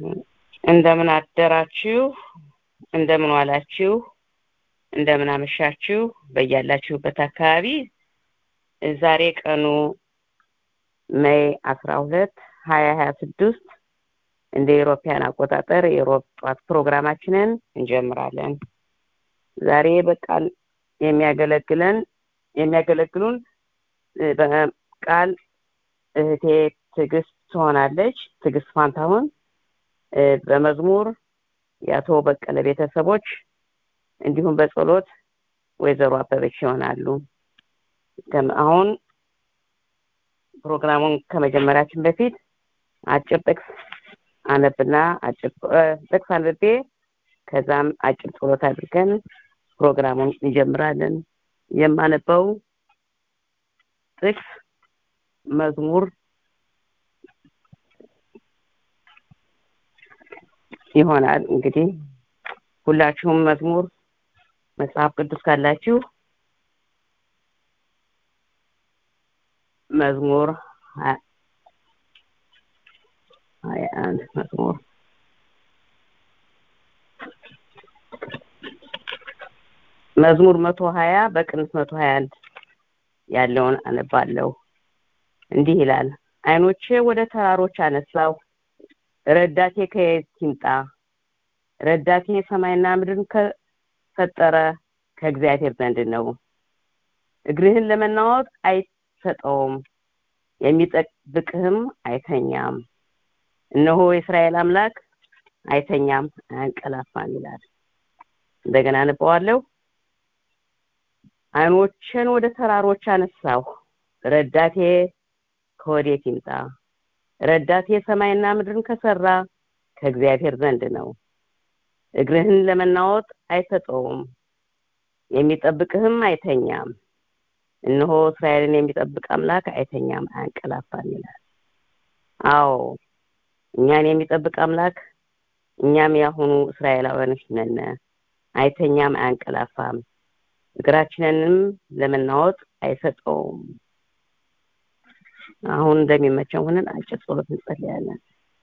እንደምን አደራችሁ፣ እንደምን ዋላችሁ፣ እንደምን አመሻችሁ በያላችሁበት አካባቢ። ዛሬ ቀኑ ሜይ አስራ ሁለት ሀያ ሀያ ስድስት እንደ ኢሮፓያን አቆጣጠር የሮብ ጠዋት ፕሮግራማችንን እንጀምራለን። ዛሬ በቃል የሚያገለግለን የሚያገለግሉን በቃል እህቴ ትዕግስት ትሆናለች። ትዕግስት ፋንታሁን በመዝሙር የአቶ በቀለ ቤተሰቦች እንዲሁም በጸሎት ወይዘሮ አበበች ይሆናሉ። አሁን ፕሮግራሙን ከመጀመራችን በፊት አጭር ጥቅስ አነብና አጭር ጥቅስ አንብቤ ከዛም አጭር ጸሎት አድርገን ፕሮግራሙን እንጀምራለን። የማነበው ጥቅስ መዝሙር ይሆናል። እንግዲህ ሁላችሁም መዝሙር መጽሐፍ ቅዱስ ካላችሁ መዝሙር ሀያ አንድ መዝሙር መዝሙር መቶ ሀያ በቅንፍ መቶ ሀያ አንድ ያለውን አነባለሁ። እንዲህ ይላል። አይኖቼ ወደ ተራሮች አነሳው፣ ረዳቴ ከየት ይምጣ? ረዳቴ ሰማይና ምድርን ከፈጠረ ከእግዚአብሔር ዘንድ ነው። እግርህን ለመናወጥ አይሰጠውም፣ የሚጠብቅህም አይተኛም። እነሆ የእስራኤል አምላክ አይተኛም አያንቀላፋም ይላል። እንደገና አነበዋለሁ። አይኖችን ወደ ተራሮች አነሳሁ፣ ረዳቴ ከወዴት ይምጣ? ረዳቴ ሰማይና ምድርን ከሰራ ከእግዚአብሔር ዘንድ ነው። እግርህን ለመናወጥ አይሰጠውም፣ የሚጠብቅህም አይተኛም። እነሆ እስራኤልን የሚጠብቅ አምላክ አይተኛም አያንቀላፋም ይላል። አዎ እኛን የሚጠብቅ አምላክ እኛም ያሁኑ እስራኤላውያኖች ነን። አይተኛም አያንቀላፋም፣ እግራችንንም ለመናወጥ አይሰጠውም። አሁን እንደሚመቸው ሆነን አጭር ጸሎት እንጸልያለን።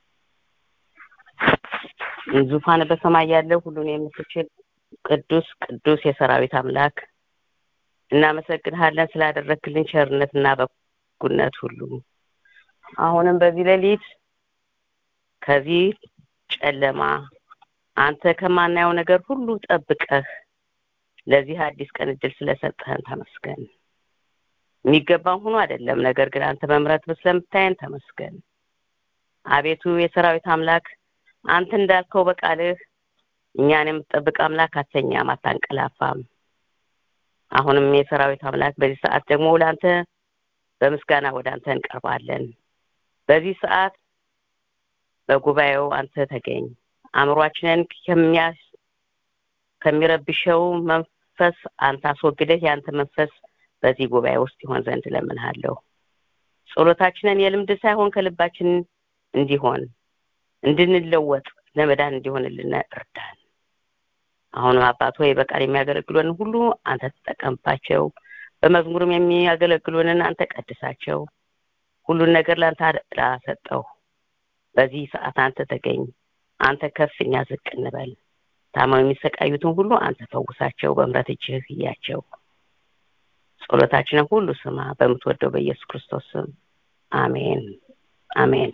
ዙፋን በሰማይ ያለው ሁሉን የምትችል ቅዱስ ቅዱስ የሰራዊት አምላክ እናመሰግንሃለን ስላደረክልን ቸርነትና በጎነት ሁሉ። አሁንም በዚህ ሌሊት ከዚህ ጨለማ አንተ ከማናየው ነገር ሁሉ ጠብቀህ ለዚህ አዲስ ቀን እድል ስለሰጠህን ተመስገን። የሚገባም ሆኖ አይደለም፣ ነገር ግን አንተ በምሕረት ስለምታየን ተመስገን። አቤቱ የሰራዊት አምላክ አንተ እንዳልከው በቃልህ እኛን የምትጠብቅ አምላክ አተኛም፣ አታንቀላፋም። አሁንም የሰራዊት አምላክ በዚህ ሰዓት ደግሞ ለአንተ በምስጋና ወደ አንተ እንቀርባለን። በዚህ ሰዓት በጉባኤው አንተ ተገኝ። አእምሯችንን ከሚያስ ከሚረብሸው መንፈስ አንተ አስወግደህ የአንተ መንፈስ በዚህ ጉባኤ ውስጥ ይሆን ዘንድ እለምንሃለሁ። ጸሎታችንን የልምድ ሳይሆን ከልባችን እንዲሆን እንድንለወጥ ለመዳን እንዲሆንልን እርዳን። አሁንም አባት ሆይ በቃል የሚያገለግሉንን ሁሉ አንተ ተጠቀምባቸው። በመዝሙርም የሚያገለግሉንን አንተ ቀድሳቸው። ሁሉን ነገር ለአንተ አደራ ሰጠው። በዚህ ሰዓት አንተ ተገኝ። አንተ ከፍ እኛ ዝቅ እንበል። ታመው የሚሰቃዩትን ሁሉ አንተ ፈውሳቸው፣ በምሕረት እጅህ እያቸው። ጸሎታችንን ሁሉ ስማ፣ በምትወደው በኢየሱስ ክርስቶስ ስም አሜን አሜን።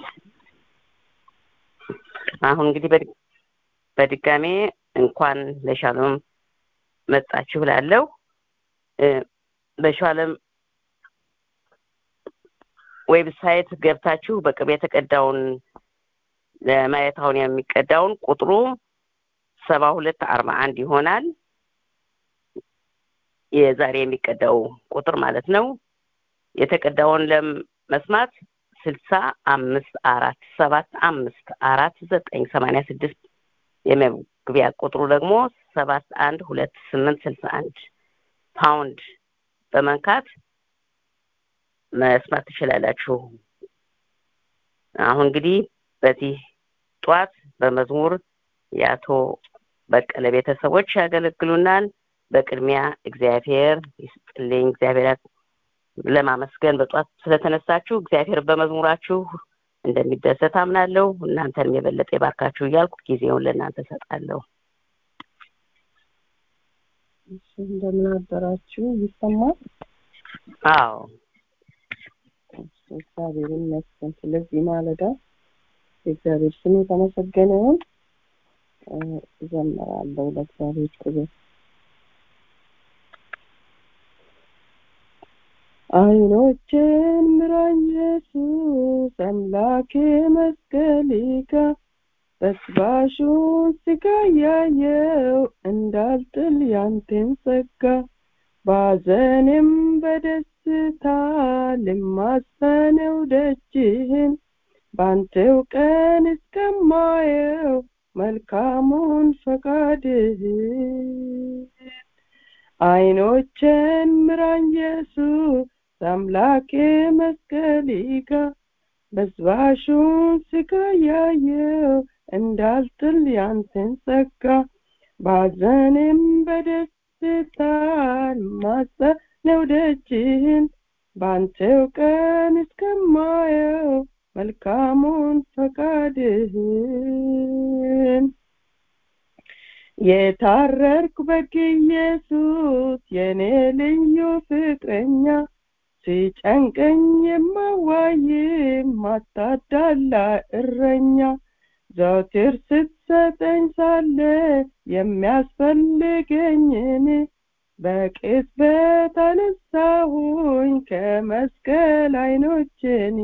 አሁን እንግዲህ በድጋሜ እንኳን ለሻሎም መጣችሁ እላለሁ። በሻሎም ዌብሳይት ገብታችሁ በቅርብ የተቀዳውን ለማየት አሁን የሚቀዳውን ቁጥሩ ሰባ ሁለት አርባ አንድ ይሆናል። የዛሬ የሚቀዳው ቁጥር ማለት ነው። የተቀዳውን ለመስማት ስልሳ አምስት አራት ሰባት አምስት አራት ዘጠኝ ሰማንያ ስድስት የመግቢያ ቁጥሩ ደግሞ ሰባት አንድ ሁለት ስምንት ስልሳ አንድ ፓውንድ በመንካት መስማት ትችላላችሁ። አሁን እንግዲህ በዚህ ጧት በመዝሙር የአቶ በቀለ ቤተሰቦች ያገለግሉናል። በቅድሚያ እግዚአብሔር ይስጥልኝ። እግዚአብሔር ለማመስገን በጧት ስለተነሳችሁ እግዚአብሔር በመዝሙራችሁ እንደሚደሰት አምናለሁ። እናንተንም የበለጠ ይባርካችሁ እያልኩ ጊዜውን ለእናንተ እሰጣለሁ። እሺ እንደምን አደራችሁ? ይሰማል? አዎ እግዚአብሔር ይመስገን። ስለዚህ ማለዳ የእግዚአብሔር ስም የተመሰገነ ይሁን። እዘምራለሁ ለእግዚአብሔር ክብር። አይኖችን ምራኝ ኢየሱስ አምላኬ መስቀልካ በስባሹን ስጋ ያየው እንዳልጥል ያንተን ጸጋ ባዘንም በደስታ ልማጸነው ደጅህን ባንተው ቀን እስከማየው መልካሙን ፈቃድህን አይኖችን ምራኝ ኢየሱስ አምላኬ መስቀልካ በስባሹን ስጋ ያየው እንዳልጥል ያንተን ጸጋ ባዘንም በደስታ ማጸነው ደጅህን ባንተው ቀን እስከማየው መልካሙን ፈቃድህን የታረርኩ በግ ኢየሱስ የኔ ልዩ ፍቅረኛ ሲጨንቀኝ የማዋይ ማታዳላ እረኛ ዘውትር ስትሰጠኝ ሳለ የሚያስፈልገኝን በቅጽበት አነሳሁኝ ከመስቀል አይኖችን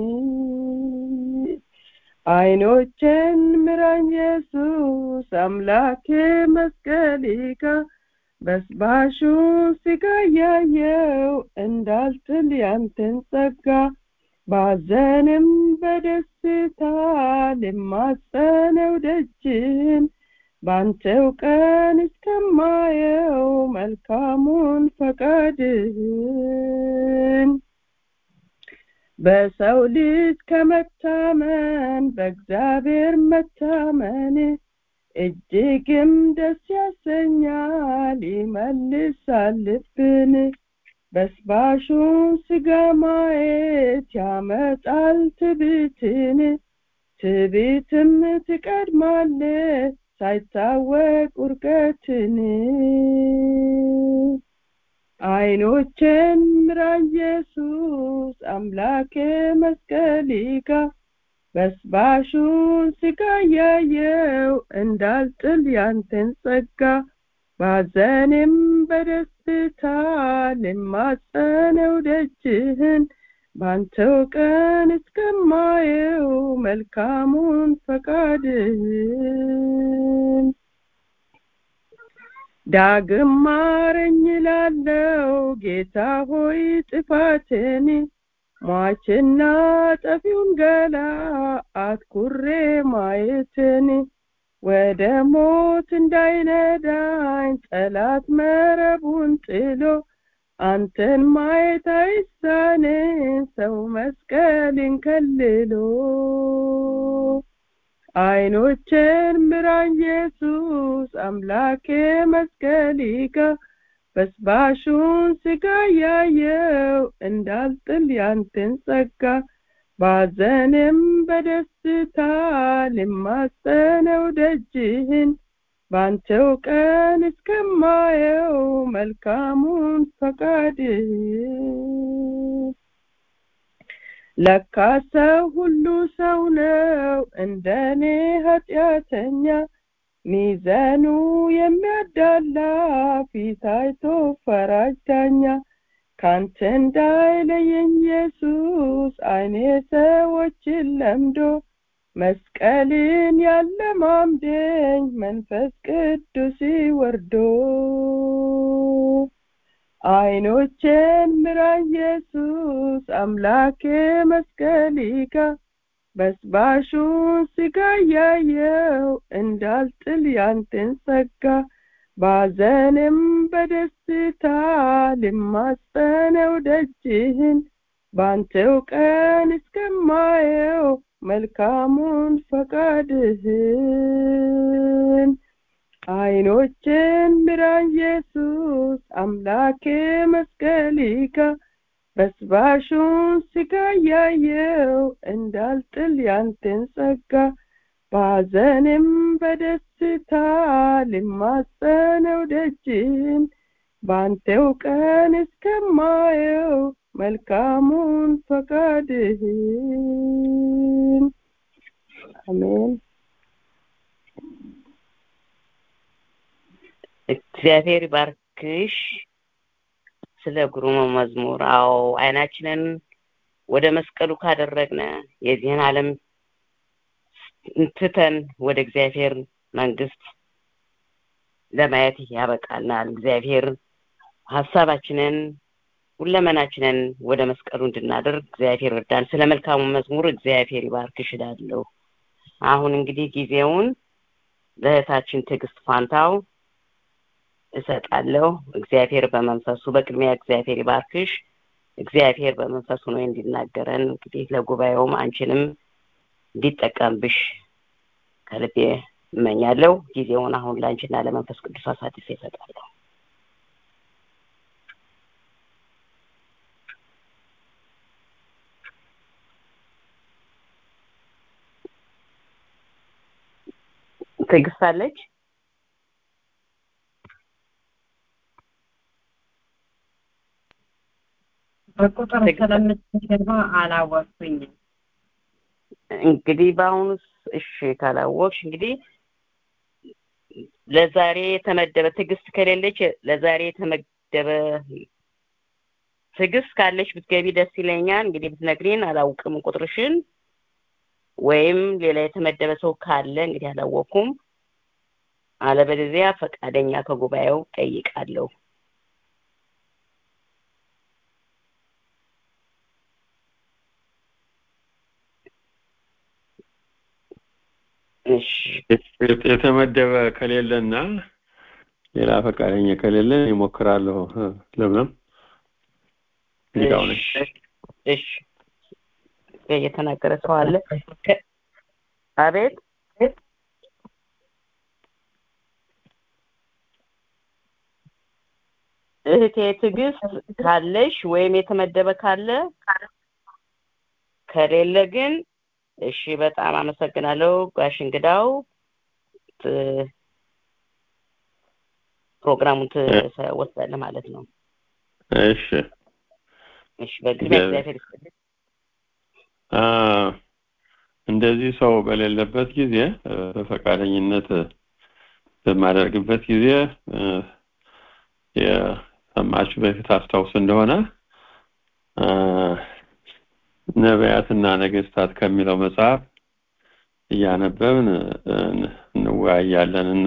አይኖችን ምራኝ ኢየሱስ አምላኬ መስቀልካ በስባሹን ስጋ ያየው እንዳልጥል ያንተን ጸጋ ባዘንም በደስታ ልማጸነው ደጅን ባንተው ቀን እስከማየው መልካሙን ፈቃድህን በሰው ልጅ ከመታመን በእግዚአብሔር መታመን እጅግም ደስ ያሰኛል ይመልሳል ልብን በስባሹን ስጋ ማየት ያመጣል ትዕቢትን ትዕቢትም ትቀድማለ ሳይታወቅ ውርቀትን አይኖችን ምራ ኢየሱስ አምላኬ መስቀልካ በስባሹን ስጋ ያየው እንዳልጥል ያንተን ጸጋ ባዘንም በደስታ ልማጸነው ደጅህን ባንተው ቀን እስከማየው መልካሙን ፈቃድህን ዳግም ማረኝ ላለው ጌታ ሆይ ጥፋትን ሟችና ጠፊውን ገላ አትኩሬ ማየትን ወደ ሞት እንዳይነዳኝ ጠላት መረቡን ጥሎ አንተን ማየት አይሳንን ሰው መስቀልን ከልሎ አይኖችን ምራኝ ኢየሱስ አምላኬ መስቀልካ በስባሹን ስጋ ያየው እንዳልጥል ያንተን ጸጋ ባዘንም በደስታ ልማጸነው ደጅህን ባንተው ቀን እስከማየው መልካሙን ፈቃድህን ለካ ሰው ሁሉ ሰው ነው እንደኔ ኃጢአተኛ ሚዘኑ የሚያዳላ ፊት አይቶ ፈራጅ ዳኛ ካንተ እንዳይለየኝ ኢየሱስ አይኔ ሰዎችን ለምዶ መስቀልን ያለማምደኝ መንፈስ ቅዱስ ወርዶ አይኖቼን ምራ ኢየሱስ አምላኬ መስቀልካ በስባሹን ስጋ ያየው እንዳልጥል ያንተን ጸጋ ባዘንም በደስታ ልማጸነው ደጅህን ባንተው ቀን እስከማየው መልካሙን ፈቃድህን አይኖችን ምራ ኢየሱስ አምላኬ መስቀልካ በስባሹን ስጋ ያየው እንዳልጥል ያንተን ጸጋ በሐዘንም በደስታ ልማጸነው ደጅን በአንተው ቀን እስከማየው መልካሙን ፈቃድህን አሜን እግዚአብሔር ባርክሽ ስለ ግሩም መዝሙር አዎ አይናችንን ወደ መስቀሉ ካደረግነ የዚህን ዓለም ትተን ወደ እግዚአብሔር መንግስት ለማየት ያበቃናል እግዚአብሔር ሀሳባችንን ሁለመናችንን ወደ መስቀሉ እንድናደርግ እግዚአብሔር እርዳን ስለ መልካሙ መዝሙር እግዚአብሔር ይባርክሽ እላለሁ አሁን እንግዲህ ጊዜውን ለእህታችን ትዕግስት ፋንታው እሰጣለሁ እግዚአብሔር በመንፈሱ በቅድሚያ እግዚአብሔር ይባርክሽ እግዚአብሔር በመንፈሱ ነው እንዲናገረን እንግዲህ ለጉባኤውም አንቺንም እንዲጠቀምብሽ ከልቤ እመኛለሁ ጊዜውን አሁን ለአንቺና ለመንፈስ ቅዱስ አሳልፌ እሰጣለሁ ትዕግስት አለች በቁጥር ስለምትገባ አላወቅኩኝም እንግዲህ በአሁኑ እሺ ካላወቅሽ እንግዲህ ለዛሬ የተመደበ ትዕግስት ከሌለች ለዛሬ የተመደበ ትዕግስት ካለች ብትገቢ ደስ ይለኛል እንግዲህ ብትነግሪን አላውቅም ቁጥርሽን ወይም ሌላ የተመደበ ሰው ካለ እንግዲህ አላወቅኩም አለበለዚያ ፈቃደኛ ከጉባኤው ጠይቃለሁ እሺ የተመደበ ከሌለና ሌላ ፈቃደኛ ከሌለ ይሞክራለሁ ለምለም ሊቃውነች እሺ የተናገረ ሰው አለ አቤት እህቴ ትዕግስት ካለሽ ወይም የተመደበ ካለ ከሌለ ግን እሺ በጣም አመሰግናለሁ ጋሽ እንግዳው ፕሮግራሙን ትወስዳለህ ማለት ነው እሺ እሺ በቅድሚያ እግዚአብሔር ይስጥልኝ እንደዚህ ሰው በሌለበት ጊዜ በፈቃደኝነት በማደርግበት ጊዜ የሰማችሁ በፊት አስታውስ እንደሆነ ነቢያትና ነገስታት ከሚለው መጽሐፍ እያነበብን እንወያያለን እና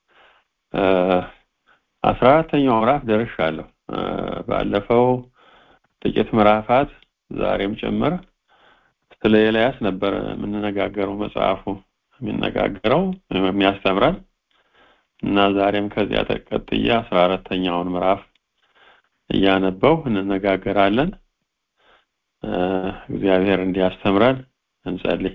አስራ አራተኛው ምዕራፍ ደርሻለሁ ባለፈው ጥቂት ምዕራፋት ዛሬም ጭምር ስለ ኤልያስ ነበር የምንነጋገረው መጽሐፉ የሚነጋገረው የሚያስተምረን እና ዛሬም ከዚያ ተቀጥዬ አስራ አራተኛውን ምዕራፍ እያነበው እንነጋገራለን እግዚአብሔር እንዲያስተምረን እንጸልይ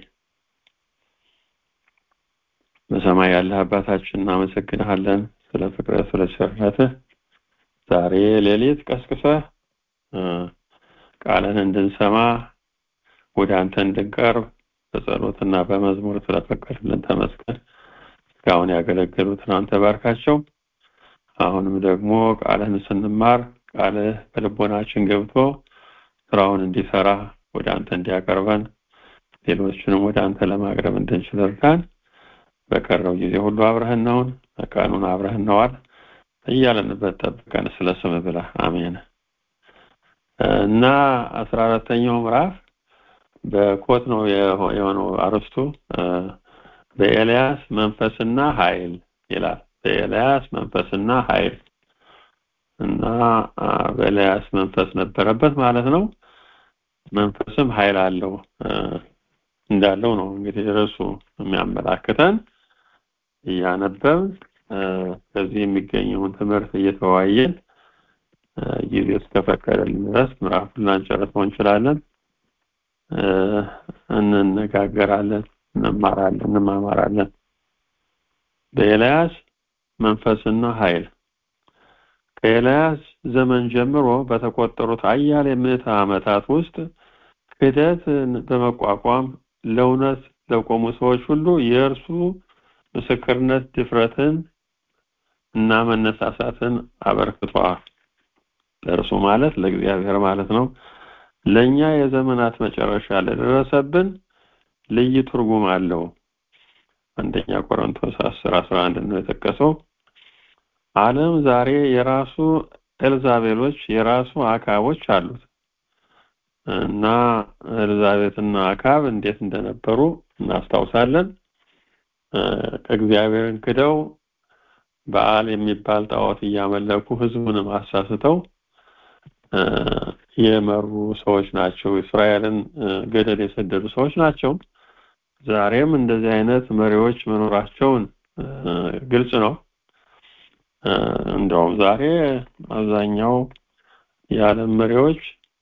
በሰማይ ያለህ አባታችን እናመሰግንሃለን ስለ ፍቅረ ስለ ቸርነትህ ዛሬ ሌሊት ቀስቅሰህ ቃልን እንድንሰማ ወደ አንተ እንድንቀርብ በጸሎትና በመዝሙር ስለፈቀድልን ተመስገን እስካሁን ያገለገሉትን አንተ ባርካቸው አሁንም ደግሞ ቃልህን ስንማር ቃልህ በልቦናችን ገብቶ ስራውን እንዲሰራ ወደ አንተ እንዲያቀርበን ሌሎችንም ወደ አንተ ለማቅረብ እንድንችል እርዳን በቀረው ጊዜ ሁሉ አብረህን ነውን ቀኑን አብረህን ነዋል እያለንበት ጠብቀን ስለ ስም ብላ አሜን እና አስራ አራተኛው ምዕራፍ በኮት ነው የሆነው አርስቱ በኤልያስ መንፈስና ኃይል ይላል በኤልያስ መንፈስና ኃይል እና በኤልያስ መንፈስ ነበረበት ማለት ነው መንፈስም ኃይል አለው እንዳለው ነው እንግዲህ ርዕሱ የሚያመላክተን እያነበብን ከዚህ የሚገኘውን ትምህርት እየተወያየን ጊዜ እስከፈቀደልን ድረስ ምዕራፉን ላንጨርሰው እንችላለን እንነጋገራለን እንማራለን እንማማራለን በኤልያስ መንፈስና ኃይል ከኤልያስ ዘመን ጀምሮ በተቆጠሩት አያሌ ምዕተ ዓመታት ውስጥ ክህደትን በመቋቋም ለእውነት ለቆሙ ሰዎች ሁሉ የእርሱ ምስክርነት ድፍረትን እና መነሳሳትን አበርክቷል። ለእርሱ ማለት ለእግዚአብሔር ማለት ነው። ለእኛ የዘመናት መጨረሻ ለደረሰብን ልዩ ትርጉም አለው። አንደኛ ቆሮንቶስ 10 11 ነው የጠቀሰው። ዓለም ዛሬ የራሱ ኤልዛቤሎች የራሱ አካቦች አሉት እና ኤልዛቤትና አካብ እንዴት እንደነበሩ እናስታውሳለን። እግዚአብሔርን ክደው በዓል የሚባል ጣዖት እያመለኩ ህዝቡንም አሳስተው የመሩ ሰዎች ናቸው። እስራኤልን ገደል የሰደዱ ሰዎች ናቸው። ዛሬም እንደዚህ አይነት መሪዎች መኖራቸውን ግልጽ ነው። እንደውም ዛሬ አብዛኛው የዓለም መሪዎች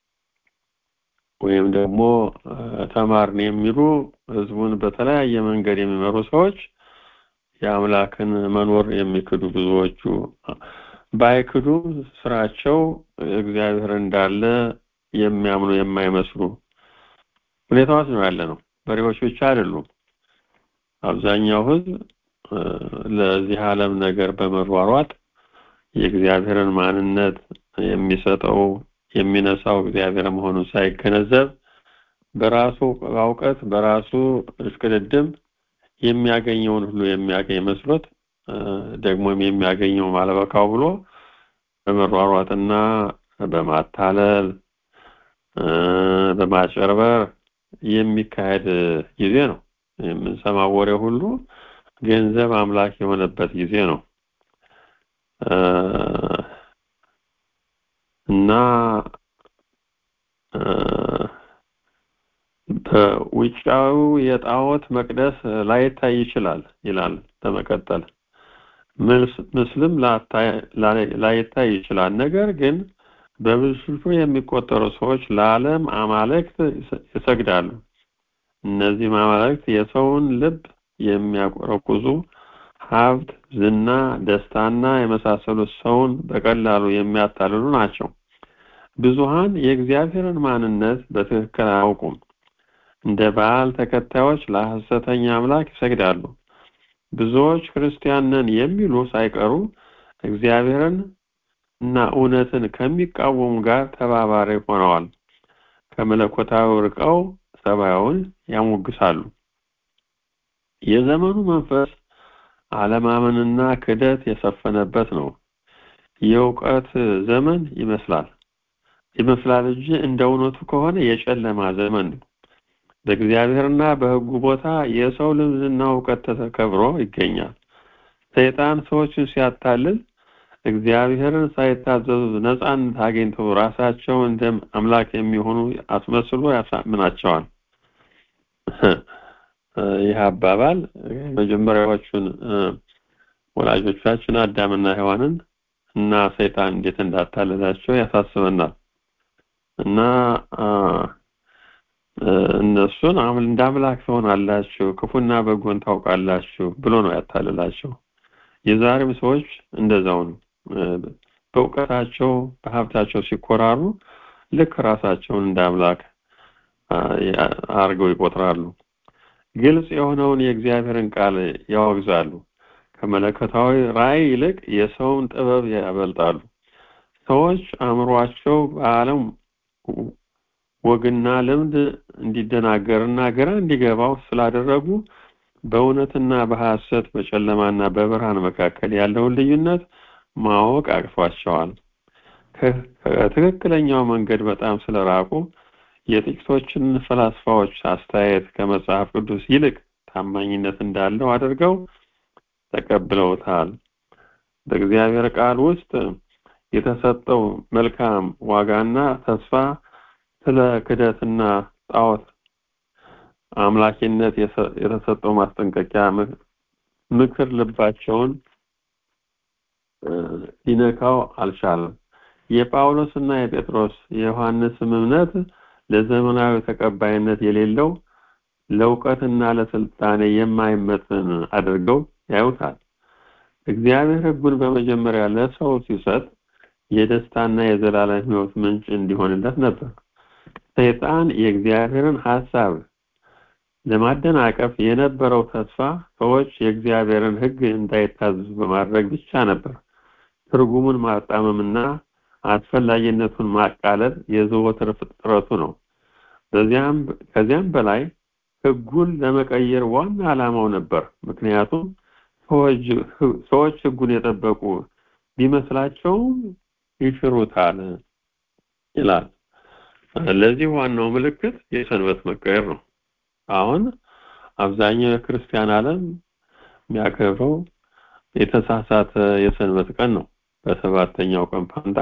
ወይም ደግሞ ተማርን የሚሉ ህዝቡን በተለያየ መንገድ የሚመሩ ሰዎች የአምላክን መኖር የሚክዱ ብዙዎቹ ባይክዱም ስራቸው እግዚአብሔር እንዳለ የሚያምኑ የማይመስሉ ሁኔታዎች ነው ያለ ነው። መሪዎች ብቻ አይደሉም። አብዛኛው ህዝብ ለዚህ ዓለም ነገር በመሯሯጥ የእግዚአብሔርን ማንነት የሚሰጠው የሚነሳው እግዚአብሔር መሆኑን ሳይገነዘብ በራሱ እውቀት በራሱ እሽቅድድም የሚያገኘውን ሁሉ የሚያገኝ መስሎት ደግሞም የሚያገኘው ማለበካው ብሎ በመሯሯጥና በማታለል በማጨርበር የሚካሄድ ጊዜ ነው። የምንሰማው ወሬ ሁሉ ገንዘብ አምላክ የሆነበት ጊዜ ነው እና በውጫዊው የጣዖት መቅደስ ላይታይ ይችላል ይላል በመቀጠል ምስልም ላይታይ ይችላል። ነገር ግን በብዙ የሚቆጠሩ ሰዎች ለዓለም አማልክት ይሰግዳሉ። እነዚህ አማልክት የሰውን ልብ የሚያቆረቁዙ ሀብት፣ ዝና፣ ደስታና የመሳሰሉት ሰውን በቀላሉ የሚያታልሉ ናቸው። ብዙሃን የእግዚአብሔርን ማንነት በትክክል አያውቁም። እንደ በዓል ተከታዮች ለሐሰተኛ አምላክ ይሰግዳሉ። ብዙዎች ክርስቲያን ነን የሚሉ ሳይቀሩ እግዚአብሔርን እና እውነትን ከሚቃወሙ ጋር ተባባሪ ሆነዋል። ከመለኮታዊ ርቀው ሰማያውን ያሞግሳሉ። የዘመኑ መንፈስ አለማመንና ክደት የሰፈነበት ነው። የእውቀት ዘመን ይመስላል ይመስላል እንጂ እንደ እውነቱ ከሆነ የጨለማ ዘመን ነው። በእግዚአብሔርና በሕጉ ቦታ የሰው ልምዝና እውቀት ተከብሮ ይገኛል። ሰይጣን ሰዎችን ሲያታልል እግዚአብሔርን ሳይታዘዙ ነፃነት አግኝተው ራሳቸው እንደ አምላክ የሚሆኑ አስመስሎ ያሳምናቸዋል። ይህ አባባል መጀመሪያዎቹን ወላጆቻችን አዳምና ሔዋንን እና ሰይጣን እንዴት እንዳታለላቸው ያሳስበናል እና እነሱን እንደ አምላክ ትሆናላችሁ፣ ክፉና በጎን ታውቃላችሁ ብሎ ነው ያታልላቸው። የዛሬም ሰዎች እንደዛው ነው። በእውቀታቸው በሀብታቸው ሲኮራሩ ልክ ራሳቸውን እንደ አምላክ አድርገው ይቆጥራሉ። ግልጽ የሆነውን የእግዚአብሔርን ቃል ያወግዛሉ። ከመለኮታዊ ራእይ ይልቅ የሰውን ጥበብ ያበልጣሉ። ሰዎች አእምሯቸው በዓለም ወግና ልምድ እንዲደናገርና ግራ እንዲገባው ስላደረጉ በእውነትና በሐሰት በጨለማና በብርሃን መካከል ያለውን ልዩነት ማወቅ አቅቷቸዋል። ከትክክለኛው መንገድ በጣም ስለራቁ የጥቂቶችን ፈላስፋዎች አስተያየት ከመጽሐፍ ቅዱስ ይልቅ ታማኝነት እንዳለው አድርገው ተቀብለውታል። በእግዚአብሔር ቃል ውስጥ የተሰጠው መልካም ዋጋና ተስፋ ስለ ክደትና ጣዖት አምላኪነት የተሰጠው ማስጠንቀቂያ ምክር ልባቸውን ሊነካው አልቻለም። የጳውሎስና የጴጥሮስ የዮሐንስም እምነት ለዘመናዊ ተቀባይነት የሌለው ለእውቀትና ለስልጣኔ የማይመጥን አድርገው ያዩታል። እግዚአብሔር ሕጉን በመጀመሪያ ለሰው ሲሰጥ የደስታና የዘላለም ህይወት ምንጭ እንዲሆንለት ነበር ሰይጣን የእግዚአብሔርን ሐሳብ ለማደናቀፍ የነበረው ተስፋ ሰዎች የእግዚአብሔርን ህግ እንዳይታዘዙ በማድረግ ብቻ ነበር ትርጉሙን ማጣመምና አስፈላጊነቱን ማቃለል የዘወትር ጥረቱ ነው በዚያም ከዚያም በላይ ህጉን ለመቀየር ዋና ዓላማው ነበር ምክንያቱም ሰዎች ህጉን የጠበቁ ቢመስላቸውም ይሽሩታል ይላል ለዚህ ዋናው ምልክት የሰንበት መቀየር ነው አሁን አብዛኛው የክርስቲያን ዓለም የሚያከብረው የተሳሳተ የሰንበት ቀን ነው በሰባተኛው ቀን ፋንታ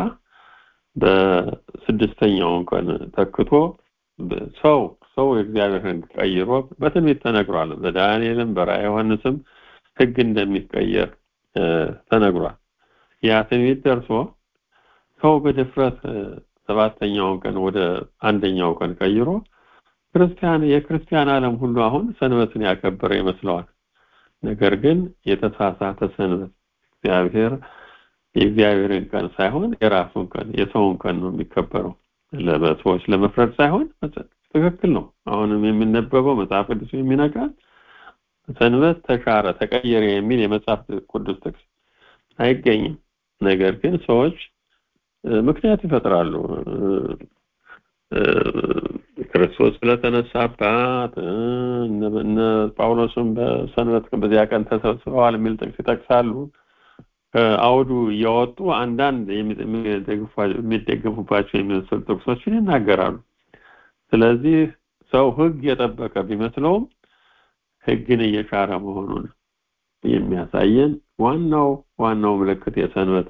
በስድስተኛው ቀን ተክቶ ሰው ሰው የእግዚአብሔር ህግ ቀይሮ በትንቢት ተነግሯል በዳንኤልም በራእየ ዮሐንስም ህግ እንደሚቀየር ተነግሯል ያ ትንቢት ደርሶ ሰው በድፍረት ሰባተኛውን ቀን ወደ አንደኛው ቀን ቀይሮ ክርስቲያን የክርስቲያን ዓለም ሁሉ አሁን ሰንበትን ያከበረ ይመስለዋል ነገር ግን የተሳሳተ ሰንበት እግዚአብሔር የእግዚአብሔርን ቀን ሳይሆን የራሱን ቀን የሰውን ቀን ነው የሚከበረው ለሰዎች ለመፍረድ ሳይሆን ትክክል ነው አሁንም የሚነበበው መጽሐፍ ቅዱስ የሚነጋ ሰንበት ተሻረ ተቀየረ የሚል የመጽሐፍ ቅዱስ ጥቅስ አይገኝም ነገር ግን ሰዎች ምክንያት ይፈጥራሉ ክርስቶስ ስለተነሳባት እነ ጳውሎስም በሰንበት በዚያ ቀን ተሰብስበዋል የሚል ጥቅስ ይጠቅሳሉ ከአውዱ እያወጡ አንዳንድ የሚደገፉባቸው የሚመስሉ ጥቅሶችን ይናገራሉ ስለዚህ ሰው ህግ የጠበቀ ቢመስለውም ህግን እየሻረ መሆኑን የሚያሳየን ዋናው ዋናው ምልክት የሰንበት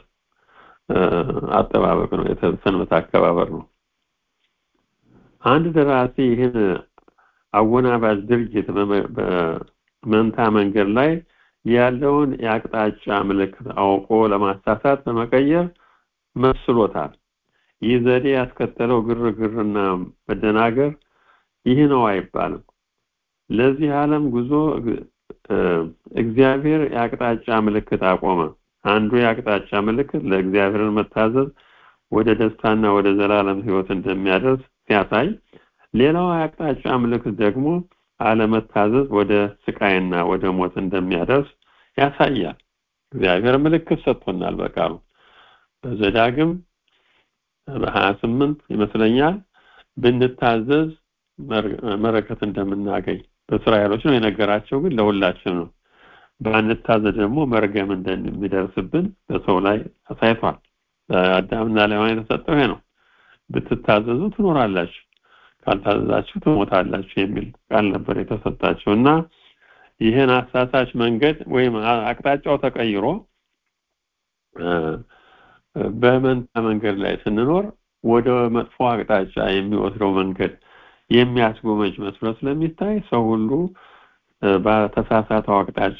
አጠባበቅ ነው የሰንበት አከባበር ነው አንድ ደራሲ ይህን አወናባጅ ድርጊት በመንታ መንገድ ላይ ያለውን የአቅጣጫ ምልክት አውቆ ለማሳሳት በመቀየር መስሎታል ይህ ዘዴ ያስከተለው ግርግርና መደናገር ይህ ነው አይባልም ለዚህ ዓለም ጉዞ እግዚአብሔር የአቅጣጫ ምልክት አቆመ አንዱ የአቅጣጫ ምልክት ለእግዚአብሔርን መታዘዝ ወደ ደስታና ወደ ዘላለም ህይወት እንደሚያደርስ ሲያሳይ ሌላው የአቅጣጫ ምልክት ደግሞ አለመታዘዝ ወደ ስቃይና ወደ ሞት እንደሚያደርስ ያሳያል እግዚአብሔር ምልክት ሰጥቶናል በቃሉ በዘዳግም በ28 ይመስለኛል ብንታዘዝ መረከት እንደምናገኝ በእስራኤሎች ነው የነገራቸው ግን ለሁላችን ነው ባንታዘዝ ደግሞ መርገም እንደሚደርስብን በሰው ላይ አሳይቷል በአዳምና ለሔዋን የተሰጠው ይሄ ነው ብትታዘዙ ትኖራላችሁ ካልታዘዛችሁ ትሞታላችሁ የሚል ቃል ነበር የተሰጣቸው እና ይህን አሳሳች መንገድ ወይም አቅጣጫው ተቀይሮ በመንታ መንገድ ላይ ስንኖር ወደ መጥፎ አቅጣጫ የሚወስደው መንገድ የሚያስጎመጅ መስሎ ስለሚታይ ሰው ሁሉ በተሳሳተው አቅጣጫ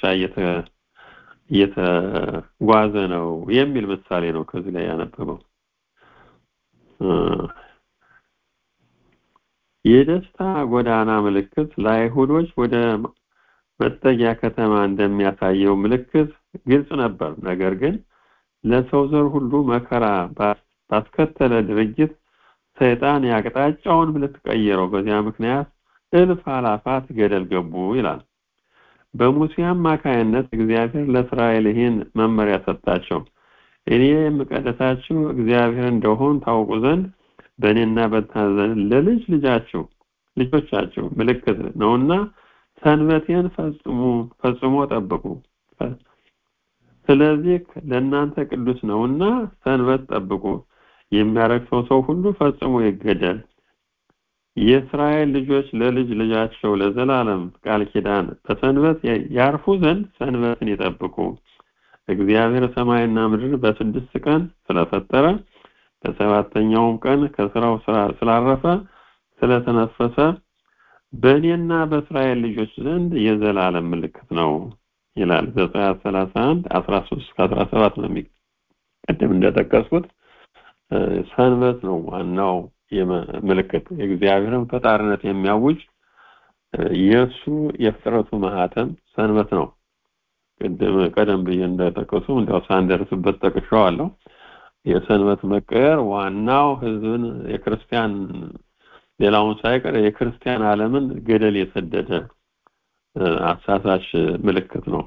እየተጓዘ ነው የሚል ምሳሌ ነው ከዚህ ላይ ያነበበው የደስታ ጎዳና ምልክት ለአይሁዶች ወደ መጠጊያ ከተማ እንደሚያሳየው ምልክት ግልጽ ነበር ነገር ግን ለሰው ዘር ሁሉ መከራ ባስከተለ ድርጅት ሰይጣን የአቅጣጫውን ምልክት ቀየረው በዚያ ምክንያት እልፍ አላፋት ገደል ገቡ ይላል በሙሴ አማካይነት እግዚአብሔር ለእስራኤል ይህን መመሪያ ሰጣቸው እኔ የምቀደሳችሁ እግዚአብሔር እንደሆን ታውቁ ዘንድ በእኔና በታዘን ለልጅ ልጃችሁ ልጆቻችሁ ምልክት ነውና ሰንበቴን ፈጽሙ ፈጽሞ ጠብቁ ስለዚህ ለእናንተ ቅዱስ ነውና ሰንበት ጠብቁ የሚያረክሰው ሰው ሁሉ ፈጽሞ ይገደል የእስራኤል ልጆች ለልጅ ልጃቸው ለዘላለም ቃል ኪዳን በሰንበት ያርፉ ዘንድ ሰንበትን ይጠብቁ እግዚአብሔር ሰማይና ምድር በስድስት ቀን ስለፈጠረ በሰባተኛውም ቀን ከስራው ስላረፈ ስለተነፈሰ በእኔና በእስራኤል ልጆች ዘንድ የዘላለም ምልክት ነው ይላል ዘጸአት 31 13 17 ነው ቅድም እንደጠቀስኩት ሰንበት ነው ዋናው ምልክት የእግዚአብሔርን ፈጣሪነት የሚያውጅ የእሱ የፍጥረቱ ማህተም ሰንበት ነው ቅድም ቀደም ብዬ እንደጠቀሱ እንዲያው ሳንደርስበት ጠቅሻዋለሁ የሰንበት መቀየር ዋናው ህዝብን የክርስቲያን ሌላውን ሳይቀር የክርስቲያን ዓለምን ገደል የሰደደ አሳሳች ምልክት ነው።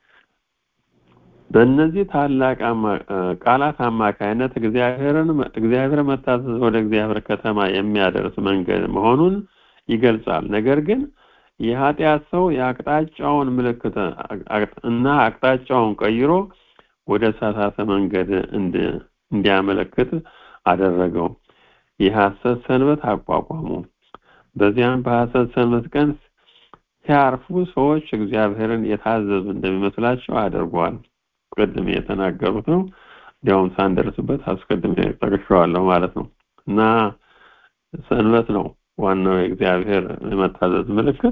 በእነዚህ ታላቅ ቃላት አማካይነት እግዚአብሔርን እግዚአብሔር መታዘዝ ወደ እግዚአብሔር ከተማ የሚያደርስ መንገድ መሆኑን ይገልጻል። ነገር ግን የኃጢአት ሰው የአቅጣጫውን ምልክት እና አቅጣጫውን ቀይሮ ወደ ተሳሳተ መንገድ እንዲያመለክት አደረገው። የሐሰት ሰንበት አቋቋሙ። በዚያም በሐሰት ሰንበት ቀን ሲያርፉ ሰዎች እግዚአብሔርን የታዘዙ እንደሚመስላቸው አድርጓል። ቅድም የተናገሩት ነው። እንዲያውም ሳንደርስበት አስቀድሜ ጠቅሼዋለሁ ማለት ነው እና ሰንበት ነው ዋናው የእግዚአብሔር የመታዘዝ ምልክት።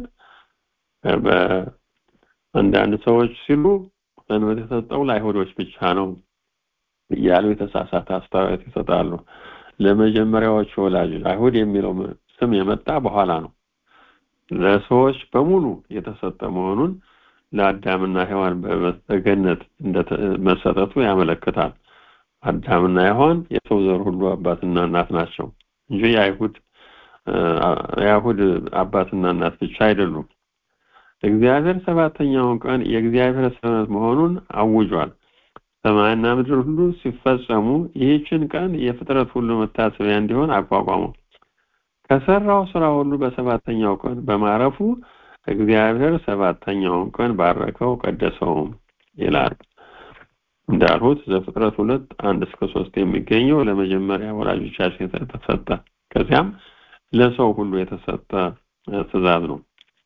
በአንዳንድ ሰዎች ሲሉ ሰንበት የሰጠው ለአይሁዶች ብቻ ነው እያሉ የተሳሳተ አስተያየት ይሰጣሉ። ለመጀመሪያዎቹ ወላጆች አይሁድ የሚለው ስም የመጣ በኋላ ነው። ለሰዎች በሙሉ የተሰጠ መሆኑን ለአዳምና ሔዋን በገነት መሰጠቱ ያመለክታል። አዳምና ሔዋን የሰው ዘር ሁሉ አባትና እናት ናቸው እንጂ የአይሁድ የአይሁድ አባትና እናት ብቻ አይደሉም። እግዚአብሔር ሰባተኛውን ቀን የእግዚአብሔር ሰንበት መሆኑን አውጇል። ሰማይና ምድር ሁሉ ሲፈጸሙ ይህችን ቀን የፍጥረት ሁሉ መታሰቢያ እንዲሆን አቋቋሙ። ከሰራው ስራ ሁሉ በሰባተኛው ቀን በማረፉ እግዚአብሔር ሰባተኛውን ቀን ባረከው ቀደሰውም ይላል። እንዳልሁት ዘፍጥረት ሁለት አንድ እስከ ሶስት የሚገኘው ለመጀመሪያ ወላጆቻችን የተሰጠ ከዚያም ለሰው ሁሉ የተሰጠ ትእዛዝ ነው።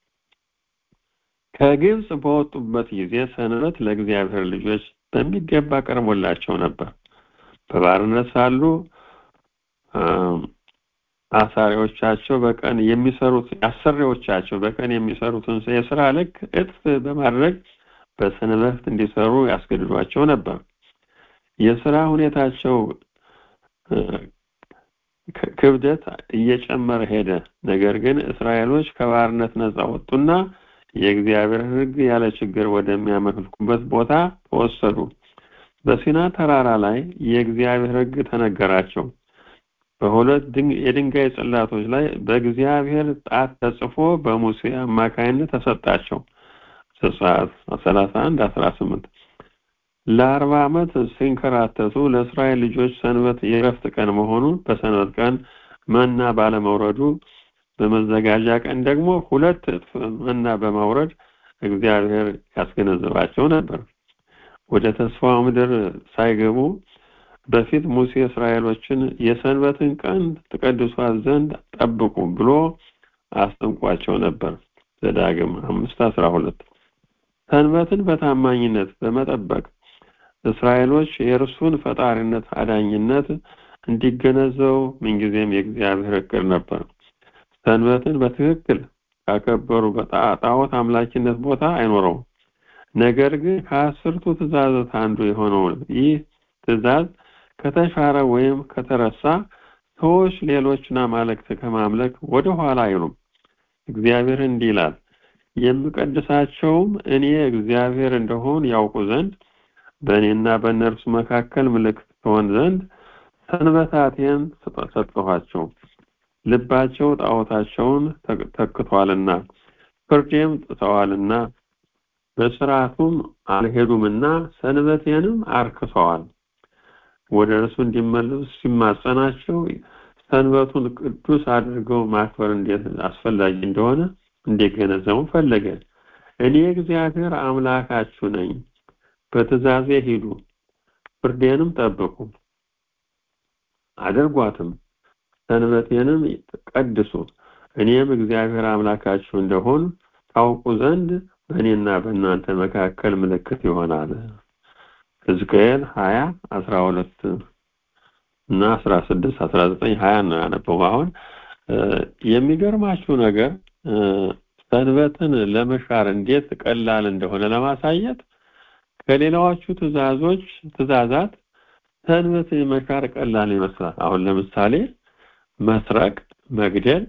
ከግብፅ በወጡበት ጊዜ ሰንበት ለእግዚአብሔር ልጆች በሚገባ ቀርቦላቸው ነበር። በባርነት ሳሉ አሳሪዎቻቸው በቀን የሚሰሩት አሰሪዎቻቸው በቀን የሚሰሩትን የስራ ልክ እጥፍ በማድረግ በሰንበት እንዲሰሩ ያስገድዷቸው ነበር። የስራ ሁኔታቸው ክብደት እየጨመረ ሄደ። ነገር ግን እስራኤሎች ከባርነት ነፃ ወጡና የእግዚአብሔር ሕግ ያለ ችግር ወደሚያመልኩበት ቦታ ተወሰዱ። በሲና ተራራ ላይ የእግዚአብሔር ሕግ ተነገራቸው። በሁለት የድንጋይ ጽላቶች ላይ በእግዚአብሔር ጣት ተጽፎ በሙሴ አማካይነት ተሰጣቸው። ዘጸአት 31 18 ለአርባ ዓመት ሲንከራተቱ ለእስራኤል ልጆች ሰንበት የእረፍት ቀን መሆኑን በሰንበት ቀን መና ባለመውረዱ በመዘጋጃ ቀን ደግሞ ሁለት እጥፍ መና በማውረድ እግዚአብሔር ያስገነዝባቸው ነበር። ወደ ተስፋው ምድር ሳይገቡ በፊት ሙሴ እስራኤሎችን የሰንበትን ቀን ትቀድሷት ዘንድ ጠብቁ ብሎ አስጠንቋቸው ነበር። ዘዳግም አምስት አስራ ሁለት ሰንበትን በታማኝነት በመጠበቅ እስራኤሎች የእርሱን ፈጣሪነት አዳኝነት እንዲገነዘቡ ምንጊዜም የእግዚአብሔር እቅድ ነበር። ሰንበትን በትክክል ካከበሩ በጣዖት አምላኪነት ቦታ አይኖረውም። ነገር ግን ከአስርቱ ትእዛዛት አንዱ የሆነው ይህ ትእዛዝ ከተሻረ ወይም ከተረሳ ሰዎች ሌሎችን አማልክት ከማምለክ ወደ ኋላ አይሉም። እግዚአብሔር እንዲህ ይላል፣ የምቀድሳቸውም እኔ እግዚአብሔር እንደሆን ያውቁ ዘንድ በእኔና በእነርሱ መካከል ምልክት ትሆን ዘንድ ሰንበታቴን ሰጠኋቸው። ልባቸው ጣዖታቸውን ተክቷልና ፍርዴም ጥሰዋልና በስርዓቱም አልሄዱምና ሰንበቴንም አርክሰዋል። ወደ እርሱ እንዲመለሱ ሲማጸናቸው ሰንበቱን ቅዱስ አድርገው ማክበር እንዴት አስፈላጊ እንደሆነ እንዲገነዘቡ ፈለገ። እኔ እግዚአብሔር አምላካችሁ ነኝ፣ በትእዛዜ ሂዱ፣ ፍርዴንም ጠብቁ አድርጓትም፣ ሰንበቴንም ቀድሱ፣ እኔም እግዚአብሔር አምላካችሁ እንደሆን ታውቁ ዘንድ በእኔና በእናንተ መካከል ምልክት ይሆናል። ሕዝቅኤል ሀያ አስራ ሁለት እና አስራ ስድስት አስራ ዘጠኝ ሀያ ነው ያነበው። አሁን የሚገርማችሁ ነገር ሰንበትን ለመሻር እንዴት ቀላል እንደሆነ ለማሳየት ከሌላዎቹ ትእዛዞች ትእዛዛት ሰንበት መሻር ቀላል ይመስላል። አሁን ለምሳሌ መስረቅ፣ መግደል፣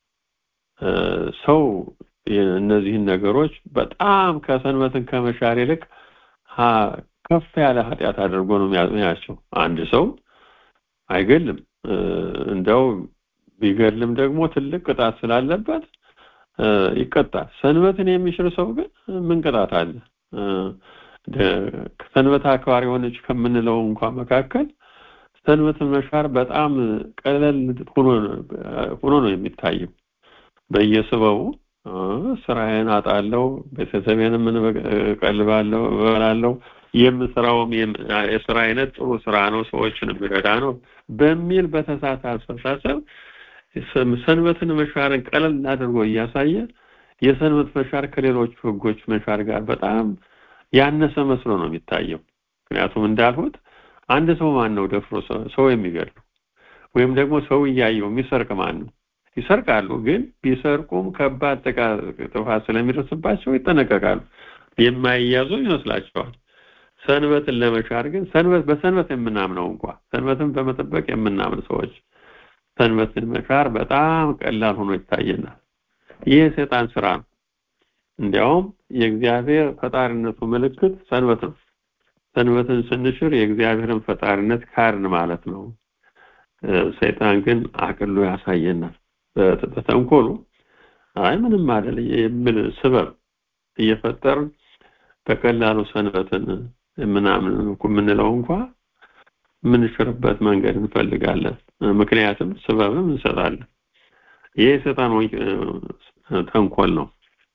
ሰው እነዚህን ነገሮች በጣም ከሰንበትን ከመሻር ይልቅ ከፍ ያለ ኃጢአት አድርጎ ነው የሚያቸው። አንድ ሰው አይገልም እንደው ቢገልም ደግሞ ትልቅ ቅጣት ስላለበት ይቀጣል ሰንበትን የሚሽር ሰው ግን ምን ቅጣት አለ ሰንበት አክባሪ የሆነች ከምንለው እንኳን መካከል ሰንበትን መሻር በጣም ቀለል ሆኖ ነው የሚታየው በየስበቡ ስራዬን አጣለው ቤተሰቤን ምን ቀልባለው እበላለሁ የምሰራውም የስራ አይነት ጥሩ ስራ ነው ሰዎችን የሚረዳ ነው በሚል በተሳሳተ አስተሳሰብ ሰንበትን መሻርን ቀለል አድርጎ እያሳየ የሰንበት መሻር ከሌሎቹ ህጎች መሻር ጋር በጣም ያነሰ መስሎ ነው የሚታየው ምክንያቱም እንዳልሁት አንድ ሰው ማን ነው ደፍሮ ሰው የሚገድሉ ወይም ደግሞ ሰው እያየው የሚሰርቅ ማን ነው ይሰርቃሉ ግን ቢሰርቁም ከባድ ጥፋት ስለሚደርስባቸው ይጠነቀቃሉ የማይያዙ ይመስላቸዋል ሰንበትን ለመሻር ግን ሰንበት በሰንበት የምናምነው እንኳ ሰንበትን በመጠበቅ የምናምን ሰዎች ሰንበትን መሻር በጣም ቀላል ሆኖ ይታየናል ይህ የሰይጣን ስራ ነው እንዲያውም የእግዚአብሔር ፈጣሪነቱ ምልክት ሰንበት ነው ሰንበትን ስንሽር የእግዚአብሔርን ፈጣሪነት ካርን ማለት ነው ሰይጣን ግን አቅሎ ያሳየናል በተንኮሉ አይ ምንም አይደል የሚል ስበብ እየፈጠር በቀላሉ ሰንበትን ምናምን የምንለው እንኳ የምንሽርበት መንገድ እንፈልጋለን ምክንያቱም ስበብም እንሰጣለን ይህ የሰይጣን ተንኮል ነው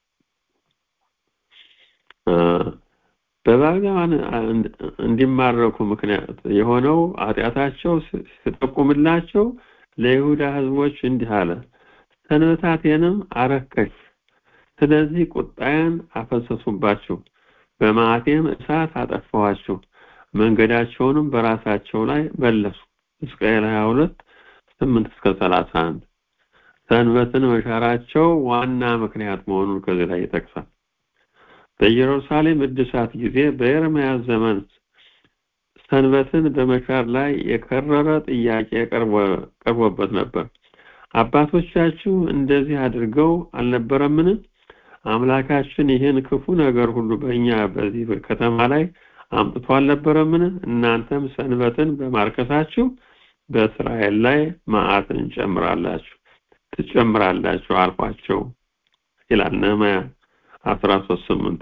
በባቢሎን እንዲማረኩ ምክንያት የሆነው ኃጢአታቸው ሲጠቁምላቸው ለይሁዳ ህዝቦች እንዲህ አለ ሰንበታቴንም አረከሽ ስለዚህ ቁጣዬን አፈሰሱባችሁ በማቴም እሳት አጠፋዋችሁ መንገዳቸውንም በራሳቸው ላይ መለሱ ሕዝቅኤል 22 8 እስከ 31 ሰንበትን መሻራቸው ዋና ምክንያት መሆኑን ከዚህ ላይ ይጠቅሳል በኢየሩሳሌም እድሳት ጊዜ በኤርምያስ ዘመን ሰንበትን በመሻር ላይ የከረረ ጥያቄ ቀርቦበት ነበር አባቶቻችሁ እንደዚህ አድርገው አልነበረምን አምላካችን ይህን ክፉ ነገር ሁሉ በእኛ በዚህ ከተማ ላይ አምጥቶ አልነበረምን እናንተም ሰንበትን በማርከሳችሁ በእስራኤል ላይ መዓትን እንጨምራላችሁ ትጨምራላችሁ አልኳቸው ይላል ነህምያ 13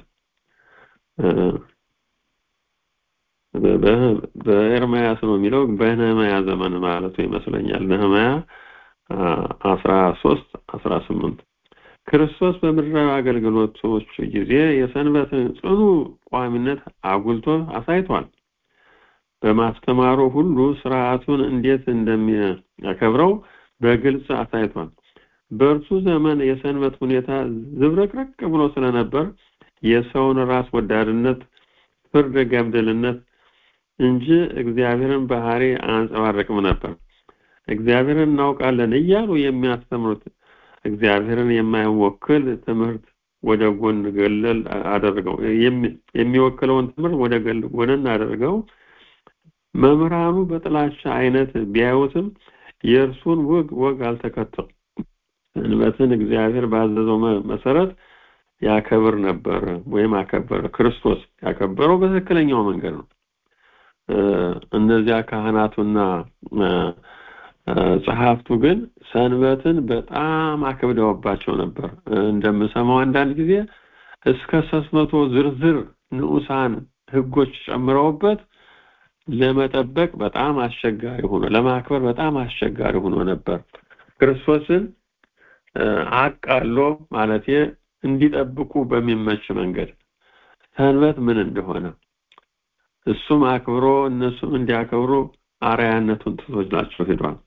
በኤርምያስ ነው የሚለው በነህምያ ዘመን ማለቱ ይመስለኛል ነህምያ 13 18 ክርስቶስ በምድራዊ አገልግሎቶች ጊዜ የሰንበትን ጽኑ ቋሚነት አጉልቶ አሳይቷል በማስተማሩ ሁሉ ስርዓቱን እንዴት እንደሚያከብረው በግልጽ አሳይቷል በእርሱ ዘመን የሰንበት ሁኔታ ዝብረቅረቅ ብሎ ስለነበር የሰውን ራስ ወዳድነት ፍርድ ገምድልነት እንጂ እግዚአብሔርን ባህሪ አንጸባረቅም ነበር እግዚአብሔርን እናውቃለን እያሉ የሚያስተምሩት እግዚአብሔርን የማይወክል ትምህርት ወደ ጎን ገለል አደረገው የሚወክለውን ትምህርት ወደ ጎን አደረገው መምህራኑ በጥላቻ አይነት ቢያዩትም የእርሱን ወግ ወግ አልተከተሉ ሰንበትን እግዚአብሔር ባዘዘው መሰረት ያከብር ነበር ወይም አከበረ ክርስቶስ ያከበረው በትክክለኛው መንገድ ነው እነዚያ ካህናቱና ጸሐፍቱ ግን ሰንበትን በጣም አክብደውባቸው ነበር እንደምሰማው አንዳንድ ጊዜ እስከ 300 ዝርዝር ንዑሳን ህጎች ጨምረውበት ለመጠበቅ በጣም አስቸጋሪ ሆኖ ለማክበር በጣም አስቸጋሪ ሆኖ ነበር ክርስቶስን አቃሎ ማለት እንዲጠብቁ በሚመች መንገድ ሰንበት ምን እንደሆነ እሱም አክብሮ እነሱም እንዲያከብሩ አርያነቱን ትቶላቸው ሄዷል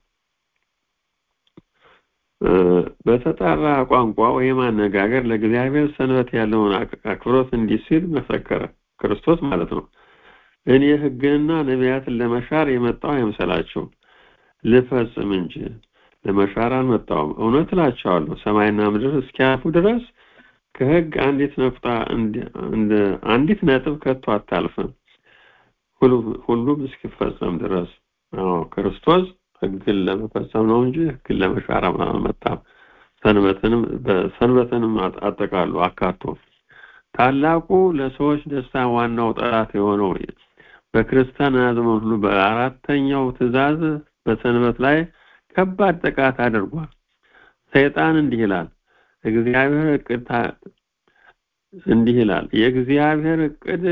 በተጣራ ቋንቋ ወይም አነጋገር ለእግዚአብሔር ሰንበት ያለውን አክብሮት እንዲህ ሲል መሰከረ ክርስቶስ ማለት ነው እኔ ህግንና ነቢያትን ለመሻር የመጣው አይምሰላችሁ ልፈጽም እንጂ ለመሻር አልመጣውም እውነት እላቸዋለሁ ሰማይና ምድር እስኪያልፉ ድረስ ከህግ አንዲት ነፍጣ አንዲት ነጥብ ከቶ አታልፍም ሁሉም እስኪፈጸም ድረስ አዎ ክርስቶስ ህግን ለመፈጸም ነው እንጂ ህግን ለመሻር አልመጣም ሰንበትንም በሰንበትንም አጠቃሉ አካቶ ታላቁ ለሰዎች ደስታ ዋናው ጠላት የሆነው በክርስቲያን ዘመን ሁሉ በአራተኛው ትእዛዝ በሰንበት ላይ ከባድ ጥቃት አድርጓል። ሰይጣን እንዲህ ይላል፣ እግዚአብሔር እቅድ እንዲህ ይላል፣ የእግዚአብሔር እቅድ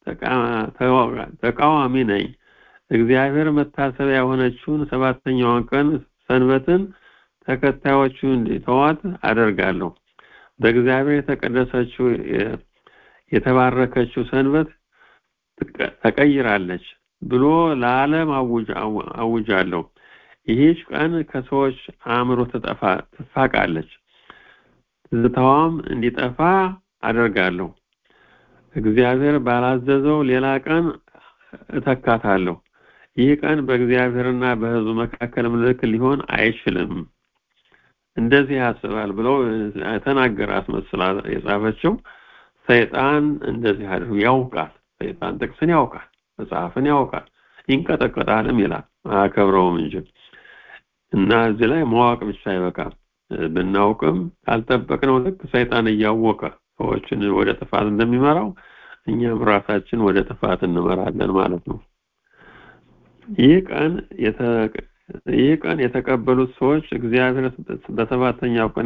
ተቃዋሚ ነኝ። እግዚአብሔር መታሰቢያ የሆነችውን ሰባተኛዋን ቀን ሰንበትን ተከታዮቹ እንዲተዋት አደርጋለሁ። በእግዚአብሔር የተቀደሰችው የተባረከችው ሰንበት ተቀይራለች ብሎ ለዓለም አውጃለሁ። ይህች ቀን ከሰዎች አእምሮ ትጠፋ ትፋቃለች፣ ትዝታዋም እንዲጠፋ አደርጋለሁ። እግዚአብሔር ባላዘዘው ሌላ ቀን እተካታለሁ። ይህ ቀን በእግዚአብሔርና በሕዝቡ መካከል ምልክት ሊሆን አይችልም። እንደዚህ ያስባል ብለው ተናገረ አስመስላ የጻፈችው ሰይጣን እንደዚህ አድርጎ ያውቃል። ሰይጣን ጥቅስን ያውቃል፣ መጽሐፍን ያውቃል፣ ይንቀጠቀጣልም ይላል አያከብረውም እንጂ እና እዚህ ላይ ማወቅ ብቻ አይበቃም። ብናውቅም ካልጠበቅነው ልክ ሰይጣን እያወቀ ሰዎችን ወደ ጥፋት እንደሚመራው እኛም ራሳችን ወደ ጥፋት እንመራለን ማለት ነው። ይህ ቀን ይህ ቀን የተቀበሉት ሰዎች እግዚአብሔር በሰባተኛው ቀን